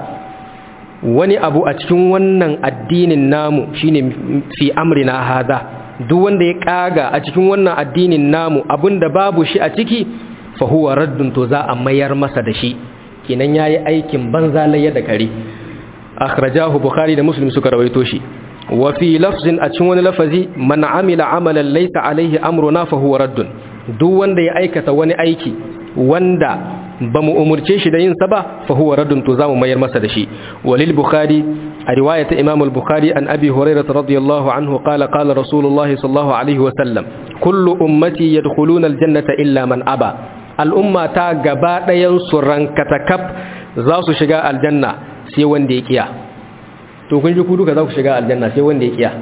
Speaker 1: wani abu a cikin wannan addinin namu shine fi amrina hada duk wanda ya kaga a cikin wannan addinin namu abinda babu shi a ciki fa huwa raddun to za a mayar masa da shi kenan yayi aikin banza layya da kare akhrajahu bukhari da muslim suka rawaito shi wa fi lafzin a cikin wani lafazi man amila amalan laysa alaihi amruna fa huwa raddun duk wanda ya aikata wani aiki wanda ba mu umurce shi da yin sa ba fa huwa raddun to zamu mayar masa da shi walil bukhari a riwayat imam al-bukhari an abi hurairah radiyallahu anhu qala qala rasulullahi sallallahu alaihi wa sallam kullu ummati yadkhuluna al-jannata illa man aba al-umma ta gaba dayan su rankatakaf za su shiga aljanna sai wanda ya kiya to kun ji ku duka za ku shiga aljanna sai wanda ya kiya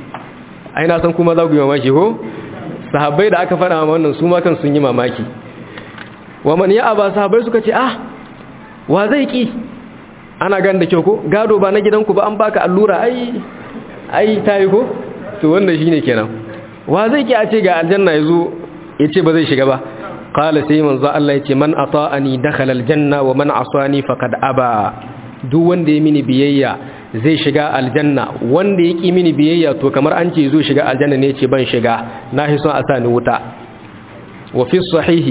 Speaker 1: ai na san kuma za ku yi mamaki ko sahabbai da aka faɗa wannan su ma kan sun yi mamaki wa man ya aba sahabbai suka ce ah wa zai ki ana gan da kyau ko gado ba na gidanku ba an baka allura ai ai tayi ko to wannan shine kenan wa zai ki a ce ga aljanna yazo yace ba zai shiga ba qala sai manzo Allah yace man ata'ani dakhala aljanna wa man asani faqad aba duk wanda ya mini biyayya zai shiga aljanna wanda ya ki mini biyayya to kamar an ce zo shiga aljanna ne yace ban shiga na hi son a sa ni wuta wa fi sahihi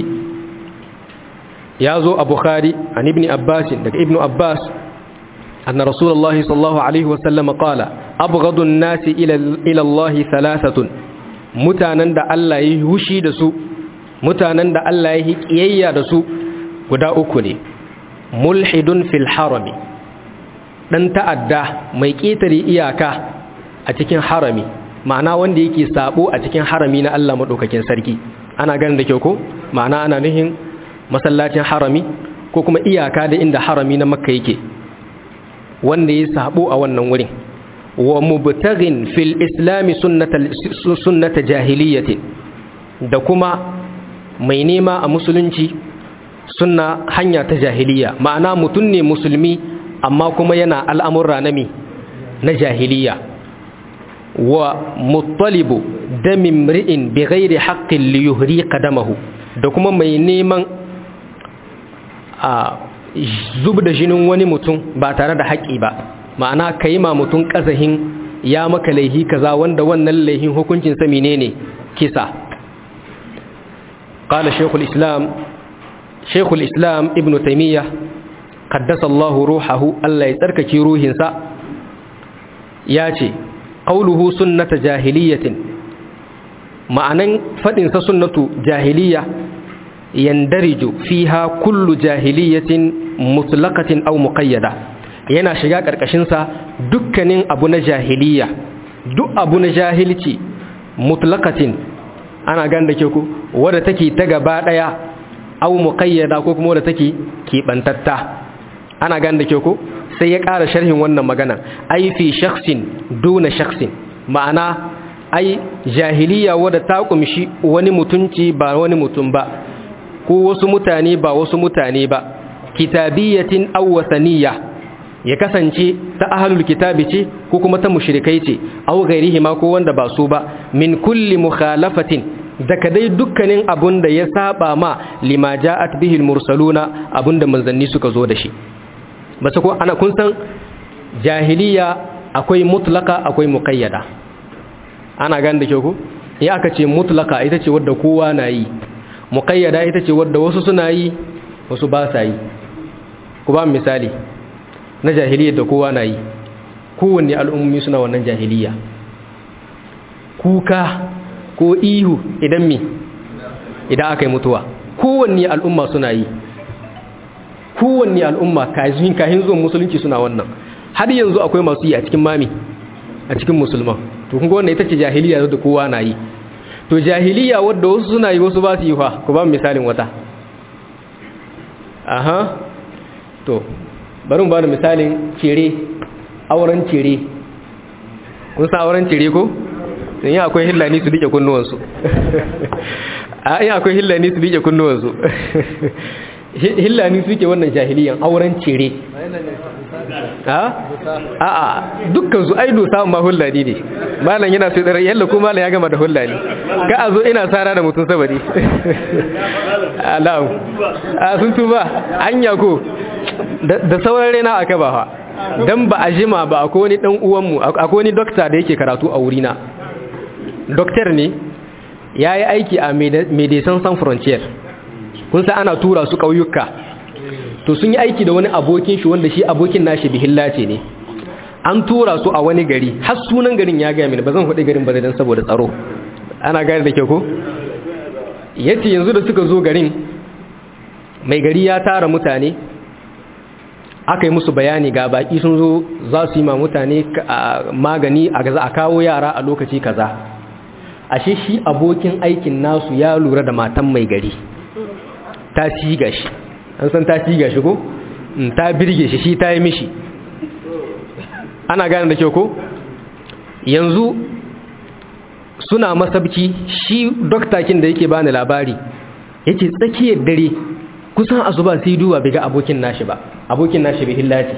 Speaker 1: ya zo a bukhari an ibn abbas daga ibn abbas anna rasulullahi sallallahu alaihi wasallam qala abghadun nasi ila ila allah thalathatun mutanen da Allah ya hushi da su mutanen da Allah ya kiyayya da su guda uku ne mulhidun fil harami dan ta'adda mai ketare iyaka a cikin harami ma'ana wanda yake sabo a cikin harami na Allah madaukakin sarki ana ganin da kyau ko ma'ana ana nuhin masallacin harami ko kuma iyaka da inda harami na makka yake wanda ya sabo a wannan wurin wa mubtaghin fil islami sunnata jahiliyyati da kuma mai nema a musulunci sunna hanya ta jahiliya ma'ana mutum ne musulmi amma kuma yana al'amurra na mi na jahiliya wa muttalibu damin mri'in bi ghairi haqqin li yuhri qadamahu da kuma mai neman a zub da jinin wani mutum ba tare da haƙƙi ba ma'ana ka yi ma mutum ƙazahin ya maka laihi kaza wanda wannan laihin hukuncin sa menene kisa qala shaykhul islam shaykhul islam ibnu taymiyyah qaddasa Allahu ruhahu Allah ya tsarkake ruhinsa ya ce qauluhu sunnata jahiliyatin ma'anan fadin sa sunnatu jahiliya yandariju fiha kullu jahiliyatin mutlaqatin aw muqayyada yana shiga karkashin sa dukkanin abu na jahiliya duk abu na jahilci mutlaqatin ana ganda ke ku wadda take ta gaba daya aw muqayyada ko kuma wadda take kibantatta ana ganda ke ku sai ya ƙara sharhin wannan magana ai fi shakhsin duna shakhsin ma'ana ai jahiliya wadda ta kumshi wani mutunci ba wani mutum ba ko wasu mutane ba wasu mutane ba kitabiyatin aw wasaniya ya kasance ta ahlul kitabi ce ko kuma ta mushrikai ce aw ghairihima ko wanda ba su ba min kulli mukhalafatin daga dai dukkanin abun da ya saba ma lima ja'at bihi mursaluna abunda manzanni suka zo da shi ba ko ana kun san jahiliya akwai mutlaka akwai muqayyada ana gan da ke ku ya aka ce mutlaka ita ce wadda kowa na yi muqayyada ita ce wadda wasu suna yi wasu ba sa yi ku ba misali na jahiliya da kowa na yi kowanne al'ummi suna wannan jahiliya kuka ko ihu idan mi idan aka yi mutuwa kowanne al'umma suna yi kowanne al'umma kahin kahin zuwan musulunci suna wannan har yanzu akwai masu yi a cikin mami a cikin musulman to kun ga wannan ita ce jahiliya da kowa na yi to jahiliya wadda wasu suna yi wasu ba su yi fa ku ba misalin wata aha to bari mu ba da misalin cire auren cire kun san auren cire ko sun yi akwai hillani su dike kunnuwansu a yi akwai hillani su dike kunnuwansu hillani suke wannan jahiliyan auren cire a a dukkan su aido samun ma hullani ne malam yana sai tsara yalla ko malam ya gama da hullani ka a zo ina tsara da mutum sabari alam a sun tuba anya ko da sauran rena aka ba fa dan ba a jima ba akwai wani dan uwanmu akwai wani dokta da yake karatu a wurina doktor ne ya yi aiki a medecins sans frontier kun sa ana tura su ƙauyuka to sun yi aiki da wani abokin shi wanda shi abokin nashi bihillace ne an tura su a wani gari har sunan garin ya gaya mini ba zan faɗi garin ba dan saboda tsaro ana gane da ke ko yace yanzu da suka zo garin mai gari ya tara mutane aka yi musu bayani ga baki sun zo za su yi ma mutane magani a gaza a kawo yara a lokaci kaza ashe shi abokin aikin nasu ya lura da matan mai gari ta ciga shi an san ta ciga shi ko ta birge shi shi ta yi mishi ana gane da kyau ko yanzu suna masabki shi doktakin da yake bani labari yake tsakiyar dare kusan azuba sai duba bai ga abokin nashi ba abokin nashi bai hillaci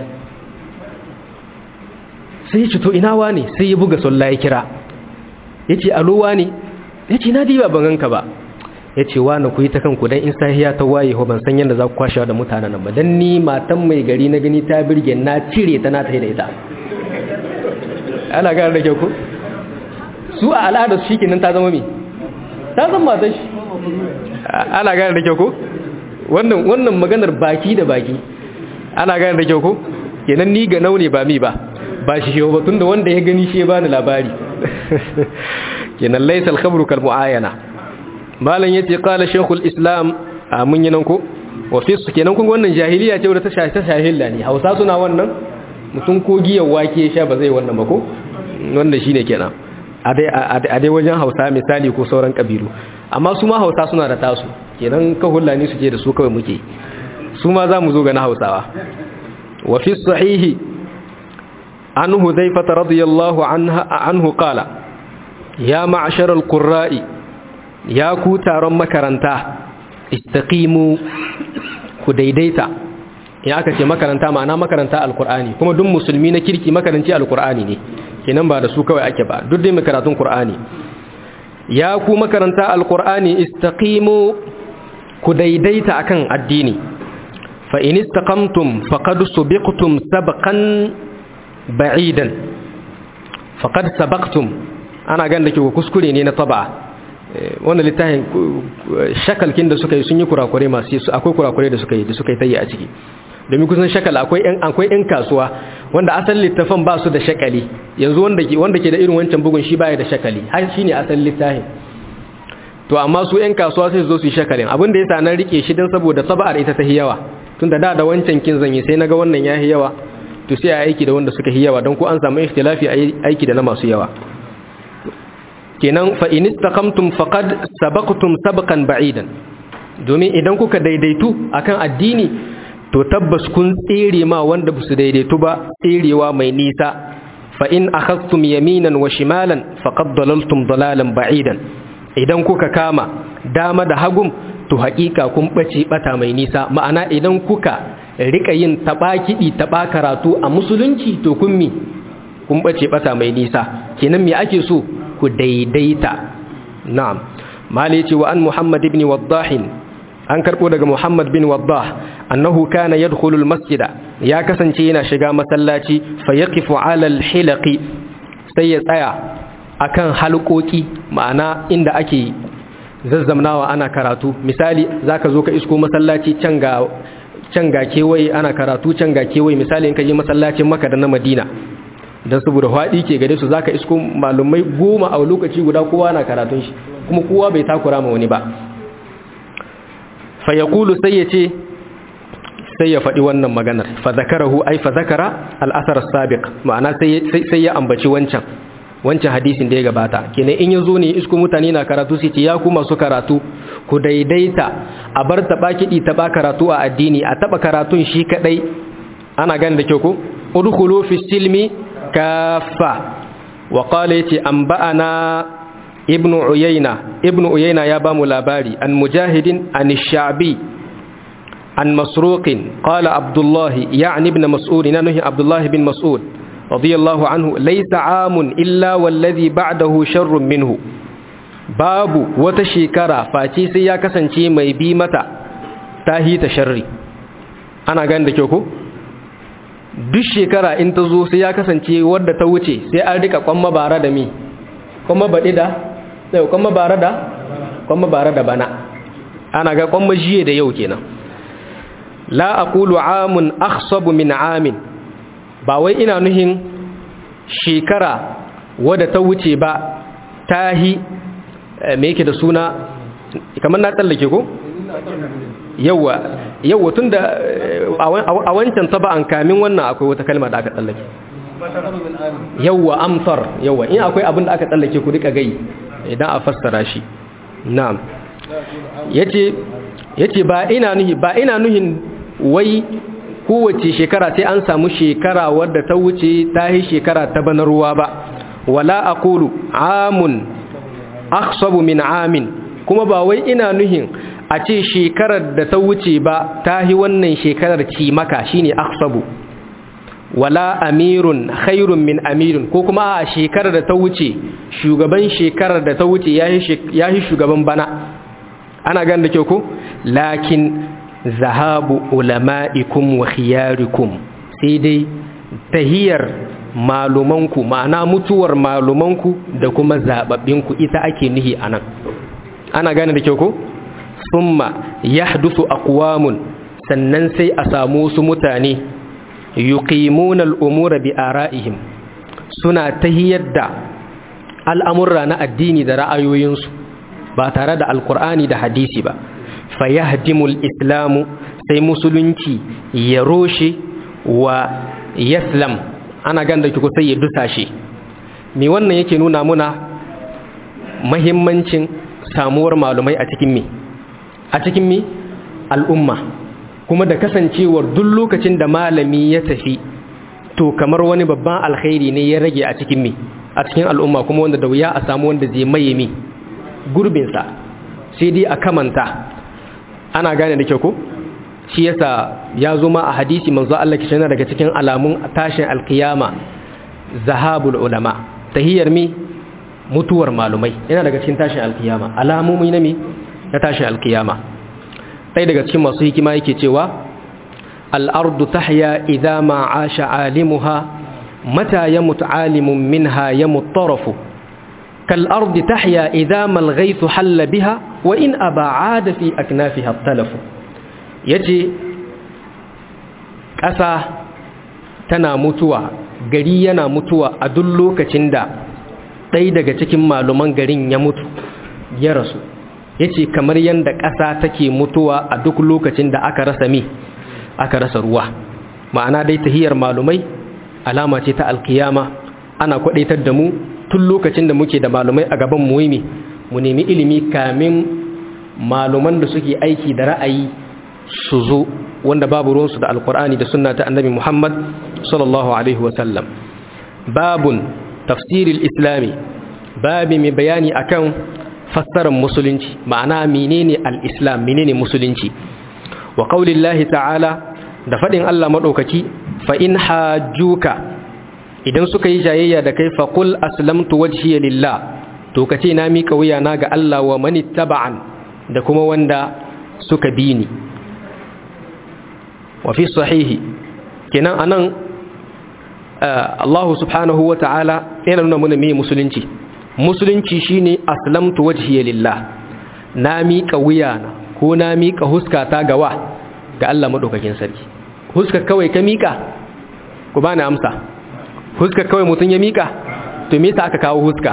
Speaker 1: sai ya to ina wane sai ya buga sallah ya kira ya ce alowa ne ya ce na diba ban ganka ba ya ce wane ku yi ta kanku don in sahiya ta waye ho ban san yadda za ku kwashewa da mutanen nan ba don ni matan mai gari na gani ta birge na cire ta na ta da ita ana gane da kyau ku su a al'adar shi kenan ta zama mi ta zama matan shi ana gane da kyau ku wannan wannan maganar baki da baki ana gane da kyau ko kenan ni ga naune ba mi ba ba shi shi ba tunda wanda ya gani shi ya bani labari kenan laysa al-khabru kal muayana malan yace qala shaykhul islam amun yanan ko wa fi kenan kun wannan jahiliya ce wadda ta shahi ta shahilla ne hausa suna wannan mutum ko giyar wake sha ba zai wannan ba ko wannan shine kenan a dai wajen hausa misali ko sauran kabilu amma su ma hausa suna da tasu kenan ka hullani suke da su kawai muke su ma za mu zo ga na hausawa wa fi sahihi an hudhaifata radiyallahu anhu qala ya ma'ashar al-qurra'i ya ku taron makaranta istaqimu ku daidaita ya aka ce makaranta ma'ana makaranta alkur'ani kuma duk musulmi na kirki makaranci alkur'ani ne kenan ba da su kawai ake ba duk dai makaratun qur'ani ya ku makaranta alkur'ani istaqimu ku daidaita akan addini fa in istaqamtum faqad subiqtum sabqan ba'idan faqad sabaqtum ana ganin da ke kuskure ne na taba wannan littafin shakalkin da suka yi sun yi kurakure masu akwai kurakure da suka yi da suka yi tayi a ciki domin kusan shakal akwai yan akwai yan kasuwa wanda asalin littafin ba su da shakali yanzu wanda ke wanda ke da irin wancan bugun shi baya da shakali har shine asalin littafin to amma su yan kasuwa sai su zo su yi shakalin abin da yasa nan rike shi dan saboda sab'ar ita ta hiyawa tunda da da wancan kin zanyi sai naga wannan ya hiyawa to sai a aiki da wanda suka hiyawa don ko an samu ikhtilafi aiki da na masu yawa kenan fa in istaqamtum faqad sabaqtum sabqan ba'idan domin idan kuka daidaitu akan addini to tabbas kun tsere ma wanda ba su daidaitu ba tserewa mai nisa fa in akhadtum yaminan wa shimalan faqad dalaltum dalalan ba'idan idan kuka kama dama da hagum to haƙiƙa kun bace bata mai nisa ma'ana idan kuka rika yin taba kidi taba karatu a musulunci to kun mi kun bace bata mai nisa kenan me ake so ku daidaita na'am mali ce wa an muhammad ibn waddah an karbo daga muhammad bin waddah annahu kana yadkhulu almasjida ya kasance yana shiga masallaci fa yaqifu ala alhilaqi sai ya tsaya akan halkoki ma'ana inda ake zazzamnawa ana karatu misali zaka zo ka isko masallaci can ga can ga kewaye ana karatu can ga kewaye misali in ka je masallacin Makka da na Madina dan saboda hwadi ke gare su zaka isko malumai goma a lokaci guda kowa na karatun shi kuma kowa bai takura ma wani ba fa yaqulu sai yace sai ya faɗi wannan maganar fa zakarahu ai fa zakara al-athar as-sabiq ma'ana sai sai ya ambaci wancan wancan hadisin da ya gabata kenan in yazo ne isko mutane na karatu sai ce ya ku masu karatu ku daidaita a bar taba kidi taba karatu a addini a taba karatun shi kadai ana gani da kyau ko udkhulu fi silmi kaffa wa qala yati anba'ana ibnu uyayna ibnu uyayna ya bamu labari an mujahidin an shabi an masruqin qala abdullah ya'ni ibn mas'ud nanuhi abdullah bin mas'ud radiyallahu anhu laysa amun illa wallazi ba'dahu sharrun minhu babu wata shekara face sai ya kasance mai bi mata tahi ta sharri ana gani da kyau ko duk shekara in ta zo sai ya kasance wadda ta wuce sai an rika kwamma bara da mi kwamma baɗi da sai kwamma bara da kwamma bara da bana ana ga kwamma jiye da yau kenan la aqulu amun akhsabu min amin ba wai ina nuhin shekara wadda ta wuce ba tahi me yake da suna kamar na tsallake ko yawa yawa tun da a wancan taba'an kamin wannan akwai wata kalma da aka tsallake yawa amsar yawa in akwai abin da aka tsallake ku duka gai idan a fassara shi na'am yace yace ba ina nuhi ba ina nuhin wai kowace shekara sai an samu shekara wadda ta wuce ta yi shekara ta bana ruwa ba wala aqulu amun akhsabu min amin kuma ba wai ina nuhin a ce shekarar da ta wuce ba ta yi wannan shekarar ci maka shine akhsabu wala amirun khairun min amirin ko kuma a shekarar da ta wuce shugaban shekarar da ta wuce ya yi shugaban bana ana gan da kyau ko lakin zahabu ulama'ikum wa khiyarikum sai dai tahiyar malumanku ma'ana mutuwar malumanku da kuma zababbinku ita ake nihi anan ana gane da kyau ko summa yahdusu aqwamun sannan sai a samu su mutane yuqimuna al-umura bi ara'ihim suna tahiyar da al'amurra na addini da ra'ayoyinsu ba tare da alkur'ani da hadisi ba fayahdimul islamu sai musulunci ya roshe wa yaslam ana ganda ki sai ya dusashe me wannan yake nuna muna mahimmancin samuwar malumai a cikin me a cikin me al'umma kuma da kasancewar duk lokacin da malami ya tafi to kamar wani babban alkhairi ne ya rage a cikin me a cikin al'umma kuma wanda da wuya a samu wanda zai maye me gurbinsa sai dai a kamanta ana gane da kyau ko shi yasa ya zo ma a hadisi manzo Allah kishi daga cikin alamun tashin alkiyama zahabul ulama tahiyar mi mutuwar malumai yana daga cikin tashin alkiyama alamomi na mi na tashin alkiyama sai daga cikin masu hikima yake cewa al-ardu tahya idza ma asha alimuha mata yamut alimun minha yamut tarafu كالأرض تحيا إذا ما الغيث حل بها وإن أبا عاد في أكنافها التلف يجي ƙasa tana mutuwa gari yana mutuwa a duk lokacin da ɗaya daga cikin maluman garin ya mutu ya rasu ya ce kamar yadda ƙasa take mutuwa a duk lokacin da aka rasa mi aka rasa ruwa ma'ana dai tahiyar malumai alama ce ta alkiyama ana kwadaitar da mu tun lokacin da muke da malumai a gaban muhimmi mu nemi ilimi kamin maluman da suke aiki da ra'ayi su zo wanda babu ruwansu da alkur'ani da sunna ta annabi muhammad sallallahu alaihi wasallam babun tafsiril islami babi mai bayani akan fassarar musulunci ma'ana menene al-islam menene musulunci wa qaulillahi ta'ala da fadin Allah madaukaki fa in hajjuka idan suka yi jayayya da kai fa qul aslamtu wajhiya lillah to kace na mika wuya na ga Allah wa man ittaba'an da kuma wanda suka bi ni wa fi sahihi kenan anan Allah subhanahu wa ta'ala yana nuna mana me musulunci musulunci shine aslamtu wajhiya lillah na miƙa wuyana ko na miƙa huskata ga wa ga Allah madaukakin sarki huska kawai ka miƙa ku bani amsa huska kawai mutun ya miƙa to me yasa aka kawo huska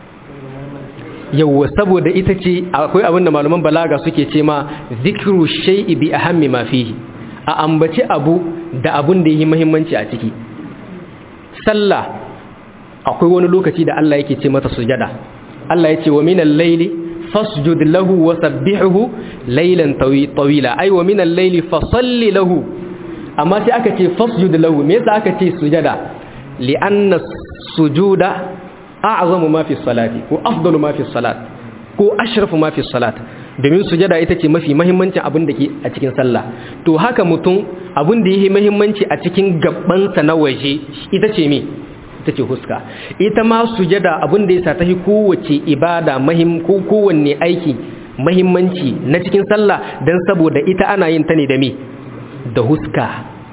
Speaker 1: yawwa saboda ita ce akwai abinda malaman balaga suke ce ma zikru shay'i bi ahammi ma fihi a ambaci abu da abun da yi muhimmanci a ciki sallah akwai wani lokaci da Allah yake ce mata sujada Allah ya ce wa minal layli fasjud lahu wa sabbihuhu laylan tawila ay wa minal layli fasalli lahu amma sai aka ce fasjud lahu me yasa aka ce sujada li anna sujuda a'zamu ma fi salati ko afdalu ma fi salat ko ashrafu ma fi salat domin sujada ita ce mafi muhimmancin abin da ke a cikin sallah to haka mutum abin da yake muhimmanci a cikin gabansa na waje ita ce me ita ce huska ita ma sujada abin da yasa ta yi kowace ibada mahim ko kowanne aiki mahimmanci na cikin sallah dan saboda ita ana yin ta ne da me da huska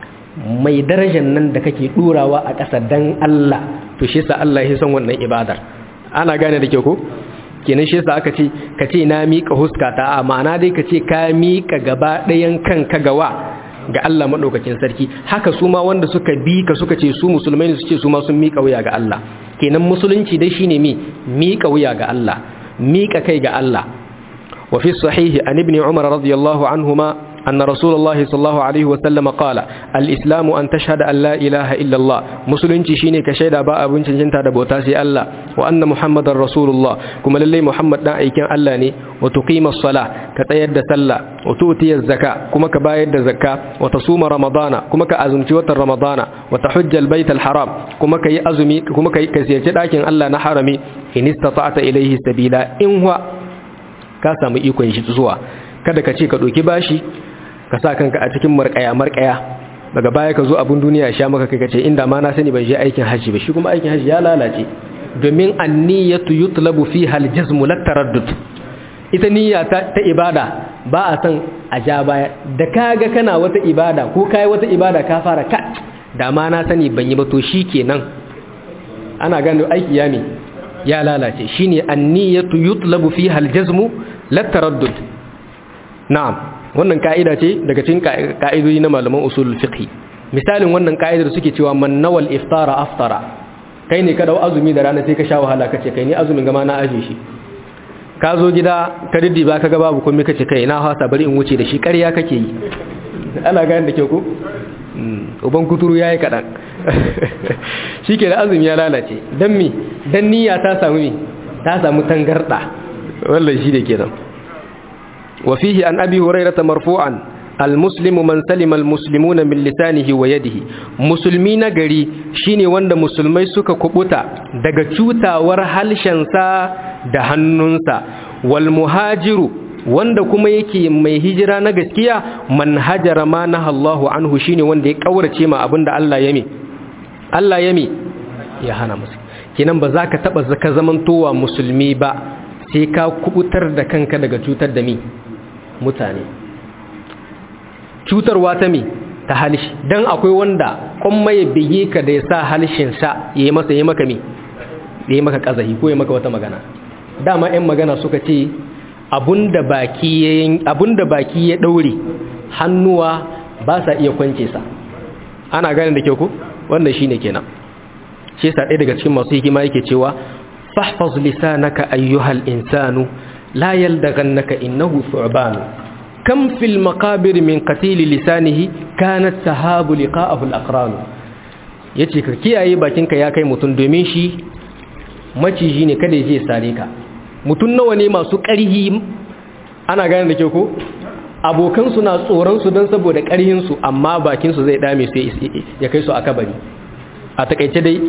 Speaker 1: mai darajar nan da kake durawa a ƙasa dan Allah to shi yasa Allah ya san wannan ibadar ana gane da ke ko kenan shi yasa aka ce ka ce na miƙa huskata a ma'ana dai ka ce ka miƙa gaba ɗayan kanka gawa ga Allah maɗaukakin sarki haka su ma wanda suka bi ka suka ce su musulmai ne su ce su ma sun miƙa wuya ga Allah kenan musulunci dai shine mi miƙa wuya ga Allah miƙa kai ga Allah wa fi sahihi an ibn umar radiyallahu anhuma أن رسول الله صلى الله عليه وسلم قال الإسلام أن تشهد أن لا إله إلا الله مسلم تشيني كشهد أبا أبن جنتا دبوتاسي الله وأن محمد رسول الله كما للي محمد نائي كان ألاني وتقيم الصلاة كتيد سلا وتؤتي الزكاة كما كبايد الزكاة وتصوم رمضان كما كأزمتي وتر رمضان وتحج البيت الحرام كما كي أزمي كما كي كسيرت لكن الله نحرمي إن استطعت إليه سبيلا إن هو كاسم إيكو يشت زوا kada ka ce ka ɗauki bashi ka sa kanka a cikin marƙaya marƙaya daga baya ka zo abin duniya ya sha maka kai kace inda ma na sani ban je aikin haji ba shi kuma aikin haji ya lalace domin anniyatu yutlabu fiha aljazmu lat taraddud ita niyya ta, ta ibada ba a san a ja baya da kaga kana wata ibada ko kai wata ibada ka fara ka da ma na sani ban yi ba to shikenan ana gano aiki ya ne ya lalace shine anniyatu yutlabu fiha aljazmu lat taraddud na'am wannan ka'ida ce daga cikin ka'idoji na malaman usulul fiqh misalin wannan ka'idar suke cewa man nawal iftara aftara kai ne ka dau azumi da rana sai ka sha wahala kace kai ni azumin gama na aje shi ka zo gida ka riddi ba ka ga babu komai kace kai na hasa bari in wuce da shi ƙarya kake yi ana gane da ke ku uban kuturu yayi kadan shike da azumi ya lalace dan mi dan niyya ta samu mi ta samu tangarda wallahi shi da kenan وفيه عن أبي هريرة مرفوعا المسلم من سلم المسلمون من لسانه ويده مسلمين غري شيني وند مسلمai suka kubuta daga cutawar halshensa da hannunsa wal muhajiru wanda kuma yake mai hijira na gaskiya man hajara ma nahallahu anhu shine wanda ya kaurace ma abinda Allah ya mi Allah ya mi ya hana musu kinan ba za ka taba zaka zamantowa musulmi ba sai ka kubutar da kanka daga cutar da mi mutane cutarwa ta mi ta halishi don akwai wanda kuma ya bige ka da ya sa halishinsa ya yi masa ya maka mi ya yi maka kazahi ko ya maka wata magana dama 'yan magana suka ce abunda baki ya daure hannuwa ba sa iya kwance sa ana gane da kyau ko wannan shine kenan shi yasa ɗaya daga cikin masu hikima yake cewa fahfaz lisanaka ayyuhal insanu la yaldaghannaka innahu thu'ban kam fil maqabir min qatil lisanihi kanat tahabu liqa'ahu al-aqran yace ka kiyaye bakinka ya kai mutun domin shi maciji ne kada ya sare ka mutun nawa ne masu ƙarhi ana gane da kyau ko abokan su na tsoron su don saboda ƙarhin su amma bakin su zai dame sai ya kai su a kabari a takaice dai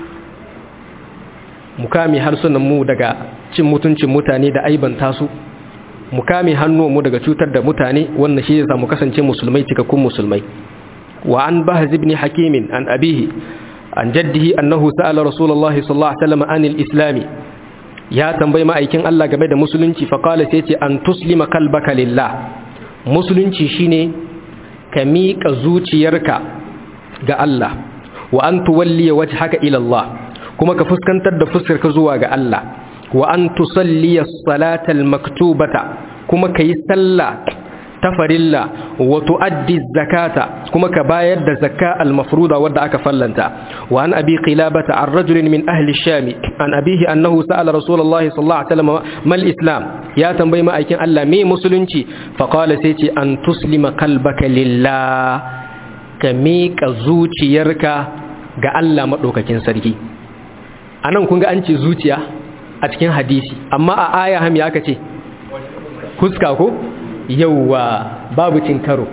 Speaker 1: mukami harsunan mu daga cin mutuncin mutane da aibanta su mukami mu daga cutar da mutane wannan shi zai mu kasance musulmai cikakkun musulmai wa an bahz ibn hakim an abihi an jaddihi annahu sa'ala rasulullahi sallallahu alaihi wasallam anil islami ya tambayi ma'aikin Allah game da musulunci fa qala sai ce an tuslima qalbaka lillah musulunci shine ka miƙa zuciyarka ga Allah wa an tuwalli wajhaka ila Allah kuma ka fuskantar da fuskarka zuwa ga Allah wa an tusalliya salatal maktubata kuma ka yi sallah ta farilla wa tuaddi zakata kuma ka bayar da zakka al-mafruda wadda aka fallanta wa an abi qilabata an rajulin min ahli sham an abihi annahu sa'ala rasulullahi sallallahu alaihi wasallam mal islam ya tambayi ma'aikin Allah me musulunci fa qala sai ce an tuslima qalbaka lillah ka miƙa zuciyarka ga Allah madaukakin sarki anan kun ga an ce zuciya a cikin hadisi amma a aya ham ya aka ce huska ko yauwa babu cin karo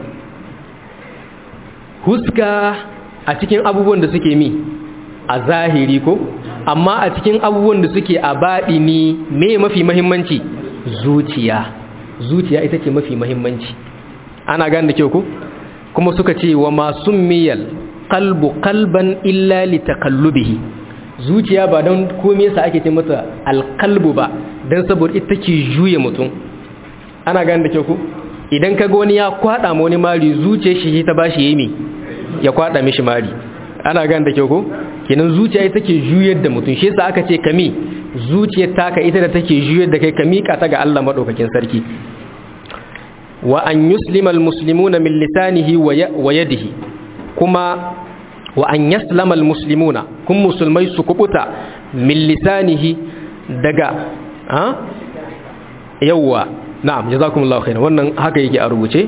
Speaker 1: huska a cikin abubuwan da suke mi a zahiri ko amma a cikin abubuwan da suke a baɗi ni me mafi mahimmanci zuciya zuciya ita ce mafi mahimmanci ana gane da kyau ko kuma suka ce wa masu miyal kalbu kalban illa li takallubihi zuciya ba don kome sa ake ce mata alkalbu ba don saboda ita ke juya mutum ana gani da kyau ku idan ka wani ya kwada ma wani mari zuciya shi ta ba shi yi ya kwada mishi mari ana gani da kyau ku kenan zuciya ita ke juyar da mutum shi sa aka ce kami zuciyar taka ita da take juyar da kai ka miƙa ta ga Allah madaukakin sarki wa an yuslima almuslimuna min lisanihi wa yadihi kuma wa an yaslama almuslimuna kun musulmai su kubuta min lisanihi daga ha yawwa na'am jazakumullahu khairan wannan haka yake a rubuce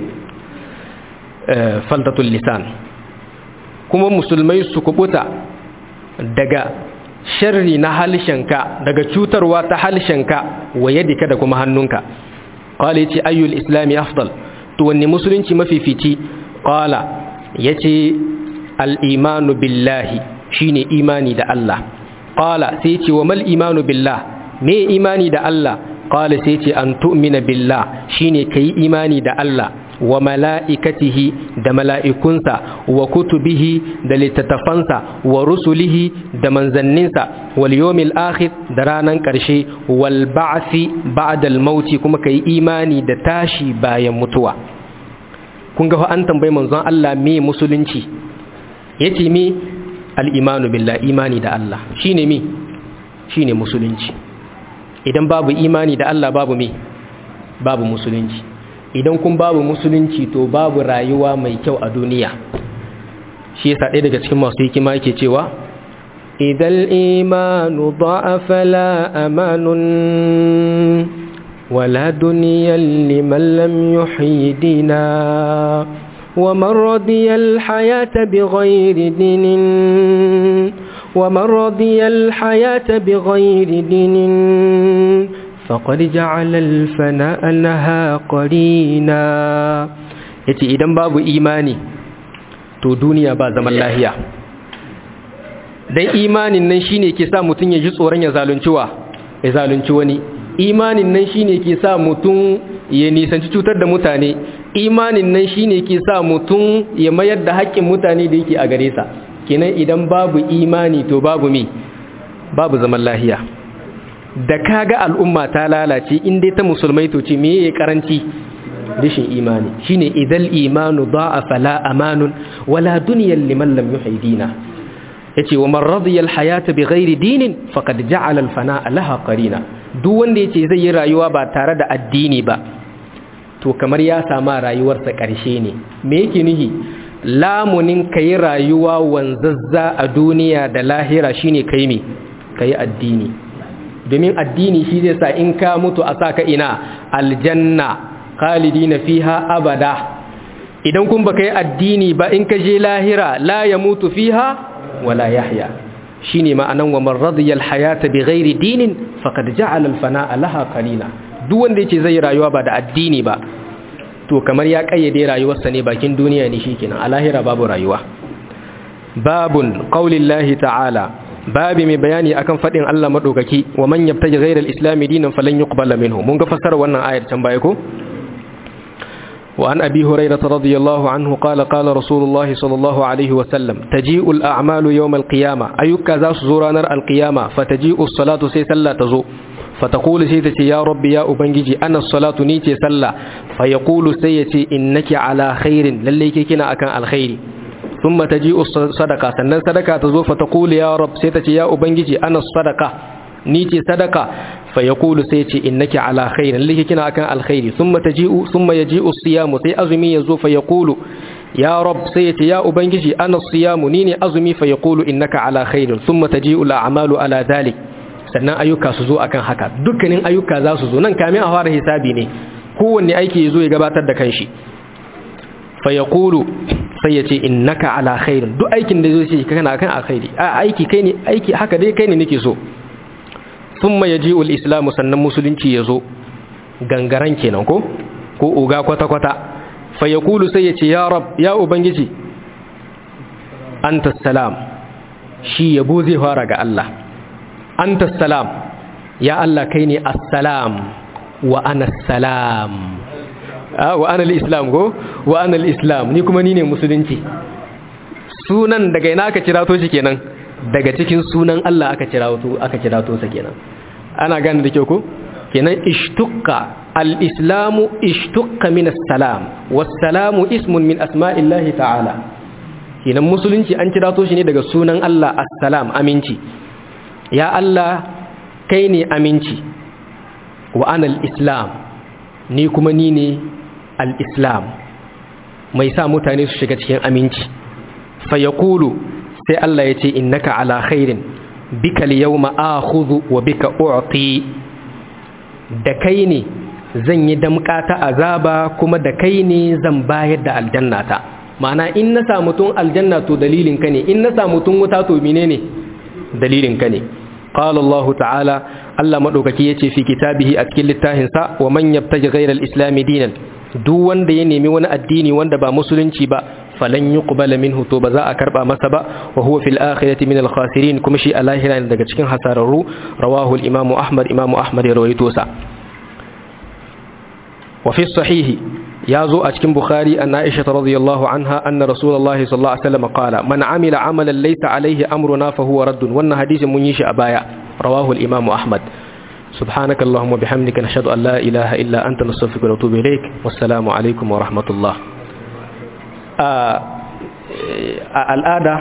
Speaker 1: faltatul lisan kuma musulmai su kubuta daga sharri na halshenka daga cutarwa ta halshenka wa yadika da kuma hannunka qala yace ayyul islami afdal to wanne musulunci mafifici qala yace al-imanu billahi shine imani da Allah qala sai ce wa mal imanu billah me imani da Allah qala sai ce an tu'mina billah shine kai imani da Allah wa mala'ikatihi da mala'ikunsa wa kutubihi da littattafansa wa rusulihi da manzanninsa wal yawmil akhir da ranan karshe wal ba'thi ba'da al mauti kuma kai imani da tashi bayan mutuwa kun ga an tambayi manzon Allah me musulunci yace me al'imanu billah imani da Allah shi ne mi shi ne musulunci idan babu imani da Allah babu mi babu musulunci idan kun babu musulunci to babu rayuwa mai kyau a duniya shi yasa ɗaya daga cikin masu hikima yake cewa idan imanu da'afa la amanun wala duniyan liman lam yuhidina ومن رضي الحياة بغير دين ومن رضي الحياة بغير دين فقد جعل الفناء لها قرينا yace idan babu imani to duniya ba zaman lahiya dan imanin nan shine ke sa mutun ya ji tsoron ya zalunci wa ya zalunci wani imanin nan shine ke sa mutun ya nisanci cutar da mutane imanin nan shine ke sa mutum ya mayar da haƙƙin mutane da yake a gare sa kenan idan babu imani to babu mi babu zaman lahiya da kaga al'umma ta lalace in dai ta musulmai to ce meye ya karanci rashin imani shine idal imanu da'a fala amanun wala dunyan liman lam yuhidina yace wa man radiya alhayata bighairi dinin faqad ja'ala alfana'a laha qarina duk wanda yace zai yi rayuwa ba tare da addini ba to kamar ya sama rayuwarsa ƙarshe ne me yake nihi lamunin kai rayuwa wanzazza a duniya da lahira shine kai me kai addini domin addini shi zai sa in ka mutu a saka ina aljanna khalidina fiha abada idan kun baka yi addini ba in ka je lahira la ya mutu fiha wala yahya shine ma'anan wa man radiya alhayata bighairi dinin faqad ja'ala alfana'a laha qalila duk wanda yace zai rayuwa ba da addini ba to kamar ya kayyade rayuwarsa ne bakin duniya ne shikenan a lahira babu rayuwa babun qaulillahi ta'ala babi mai bayani akan fadin Allah madaukaki wa man yabtaji ghayra alislam dinan falan yuqbala minhu mun ga fassara wannan ayar can baya ko وعن أبي هريرة رضي الله عنه قال قال رسول الله صلى الله عليه وسلم تجيء الأعمال يوم القيامة أيك ذا زورانر القيامة فتجيء الصلاة سيسلا تزو فتقول سيتي يا رب يا أبنجي أنا الصلاة نيتي سلا فيقول سيتي إنك على خير لليك كنا أكان الخير ثم تجيء الصدقة سنن صدقة تزو فتقول يا رب سيتي يا أبنجي أنا الصدقة نيتي صدقة فيقول سيتي إنك على خير اللي كنا أكان الخير ثم تجيء ثم يجيء الصيام سي أزمي يزو فيقول يا رب سيتي يا أبنجي أنا الصيام نيني أزمي فيقول إنك على خير ثم تجيء الأعمال على ذلك sannan ayyuka su zo akan haka dukkanin ayyuka za su zo nan kamin a fara hisabi ne kowanne aiki ya zo ya gabatar da kanshi fa yaqulu sai ya ce innaka ala khairin duk aikin da zai ce kana kan alkhairi a aiki kai ne aiki haka dai kai ne nake so thumma yaji'u al-islam sannan musulunci ya zo gangaran kenan ko ko uga kwata kwata fa yaqulu sai ya ce ya rab ya ubangiji anta salam shi yabo zai fara ga Allah anta salam ya Allah kai ne assalam wa ana salam wa ana al-islam go wa ana al-islam ni kuma ni ne musulunci sunan daga ina aka kira to shi kenan daga cikin sunan Allah aka kira to aka kira to sa kenan ana gane da kyau ko kenan ishtuqqa al-islamu ishtuqqa min as-salam was-salamu ismun min asma'illahi ta'ala kenan musulunci an kira to shi ne daga sunan Allah assalam aminci ya Allah kai ne aminci wa ana al-islam ni kuma ni ne al-islam mai sa mutane su shiga cikin aminci fa yaqulu sai Allah ya ce innaka ala khairin bika al-yawma akhudhu wa bika u'ti da kai ne zan yi damka ta azaba kuma da kai ne zan bayar da aljannata ma'ana in na samu tun aljanna to dalilin ka ne in na samu tun wuta to menene dalilin ka ne قال الله تعالى الله مدوكaki yace fi kitabihi a cikin littafin sa wa man yabtaji ghayra al-islam dinan duk wanda ya nemi wani addini wanda ba musulunci ba falan yuqbala minhu to ba za a karba masa ba wa huwa fil akhirati min al-khasirin kuma shi a lahira ne daga cikin hasararru rawahu al-imam ahmad imam ahmad ya rawaito sa wa fi sahihi ya zo a cikin bukhari an aisha radiyallahu anha anna rasulullahi sallallahu alaihi wasallam qala man amila amalan laysa alaihi amruna fa huwa raddun wannan hadisin mun yi shi a baya rawahu al-imam ahmad سبحانك اللهم وبحمدك نشهد أن لا إله إلا أنت نستغفرك ونتوب إليك والسلام عليكم ورحمة الله الآن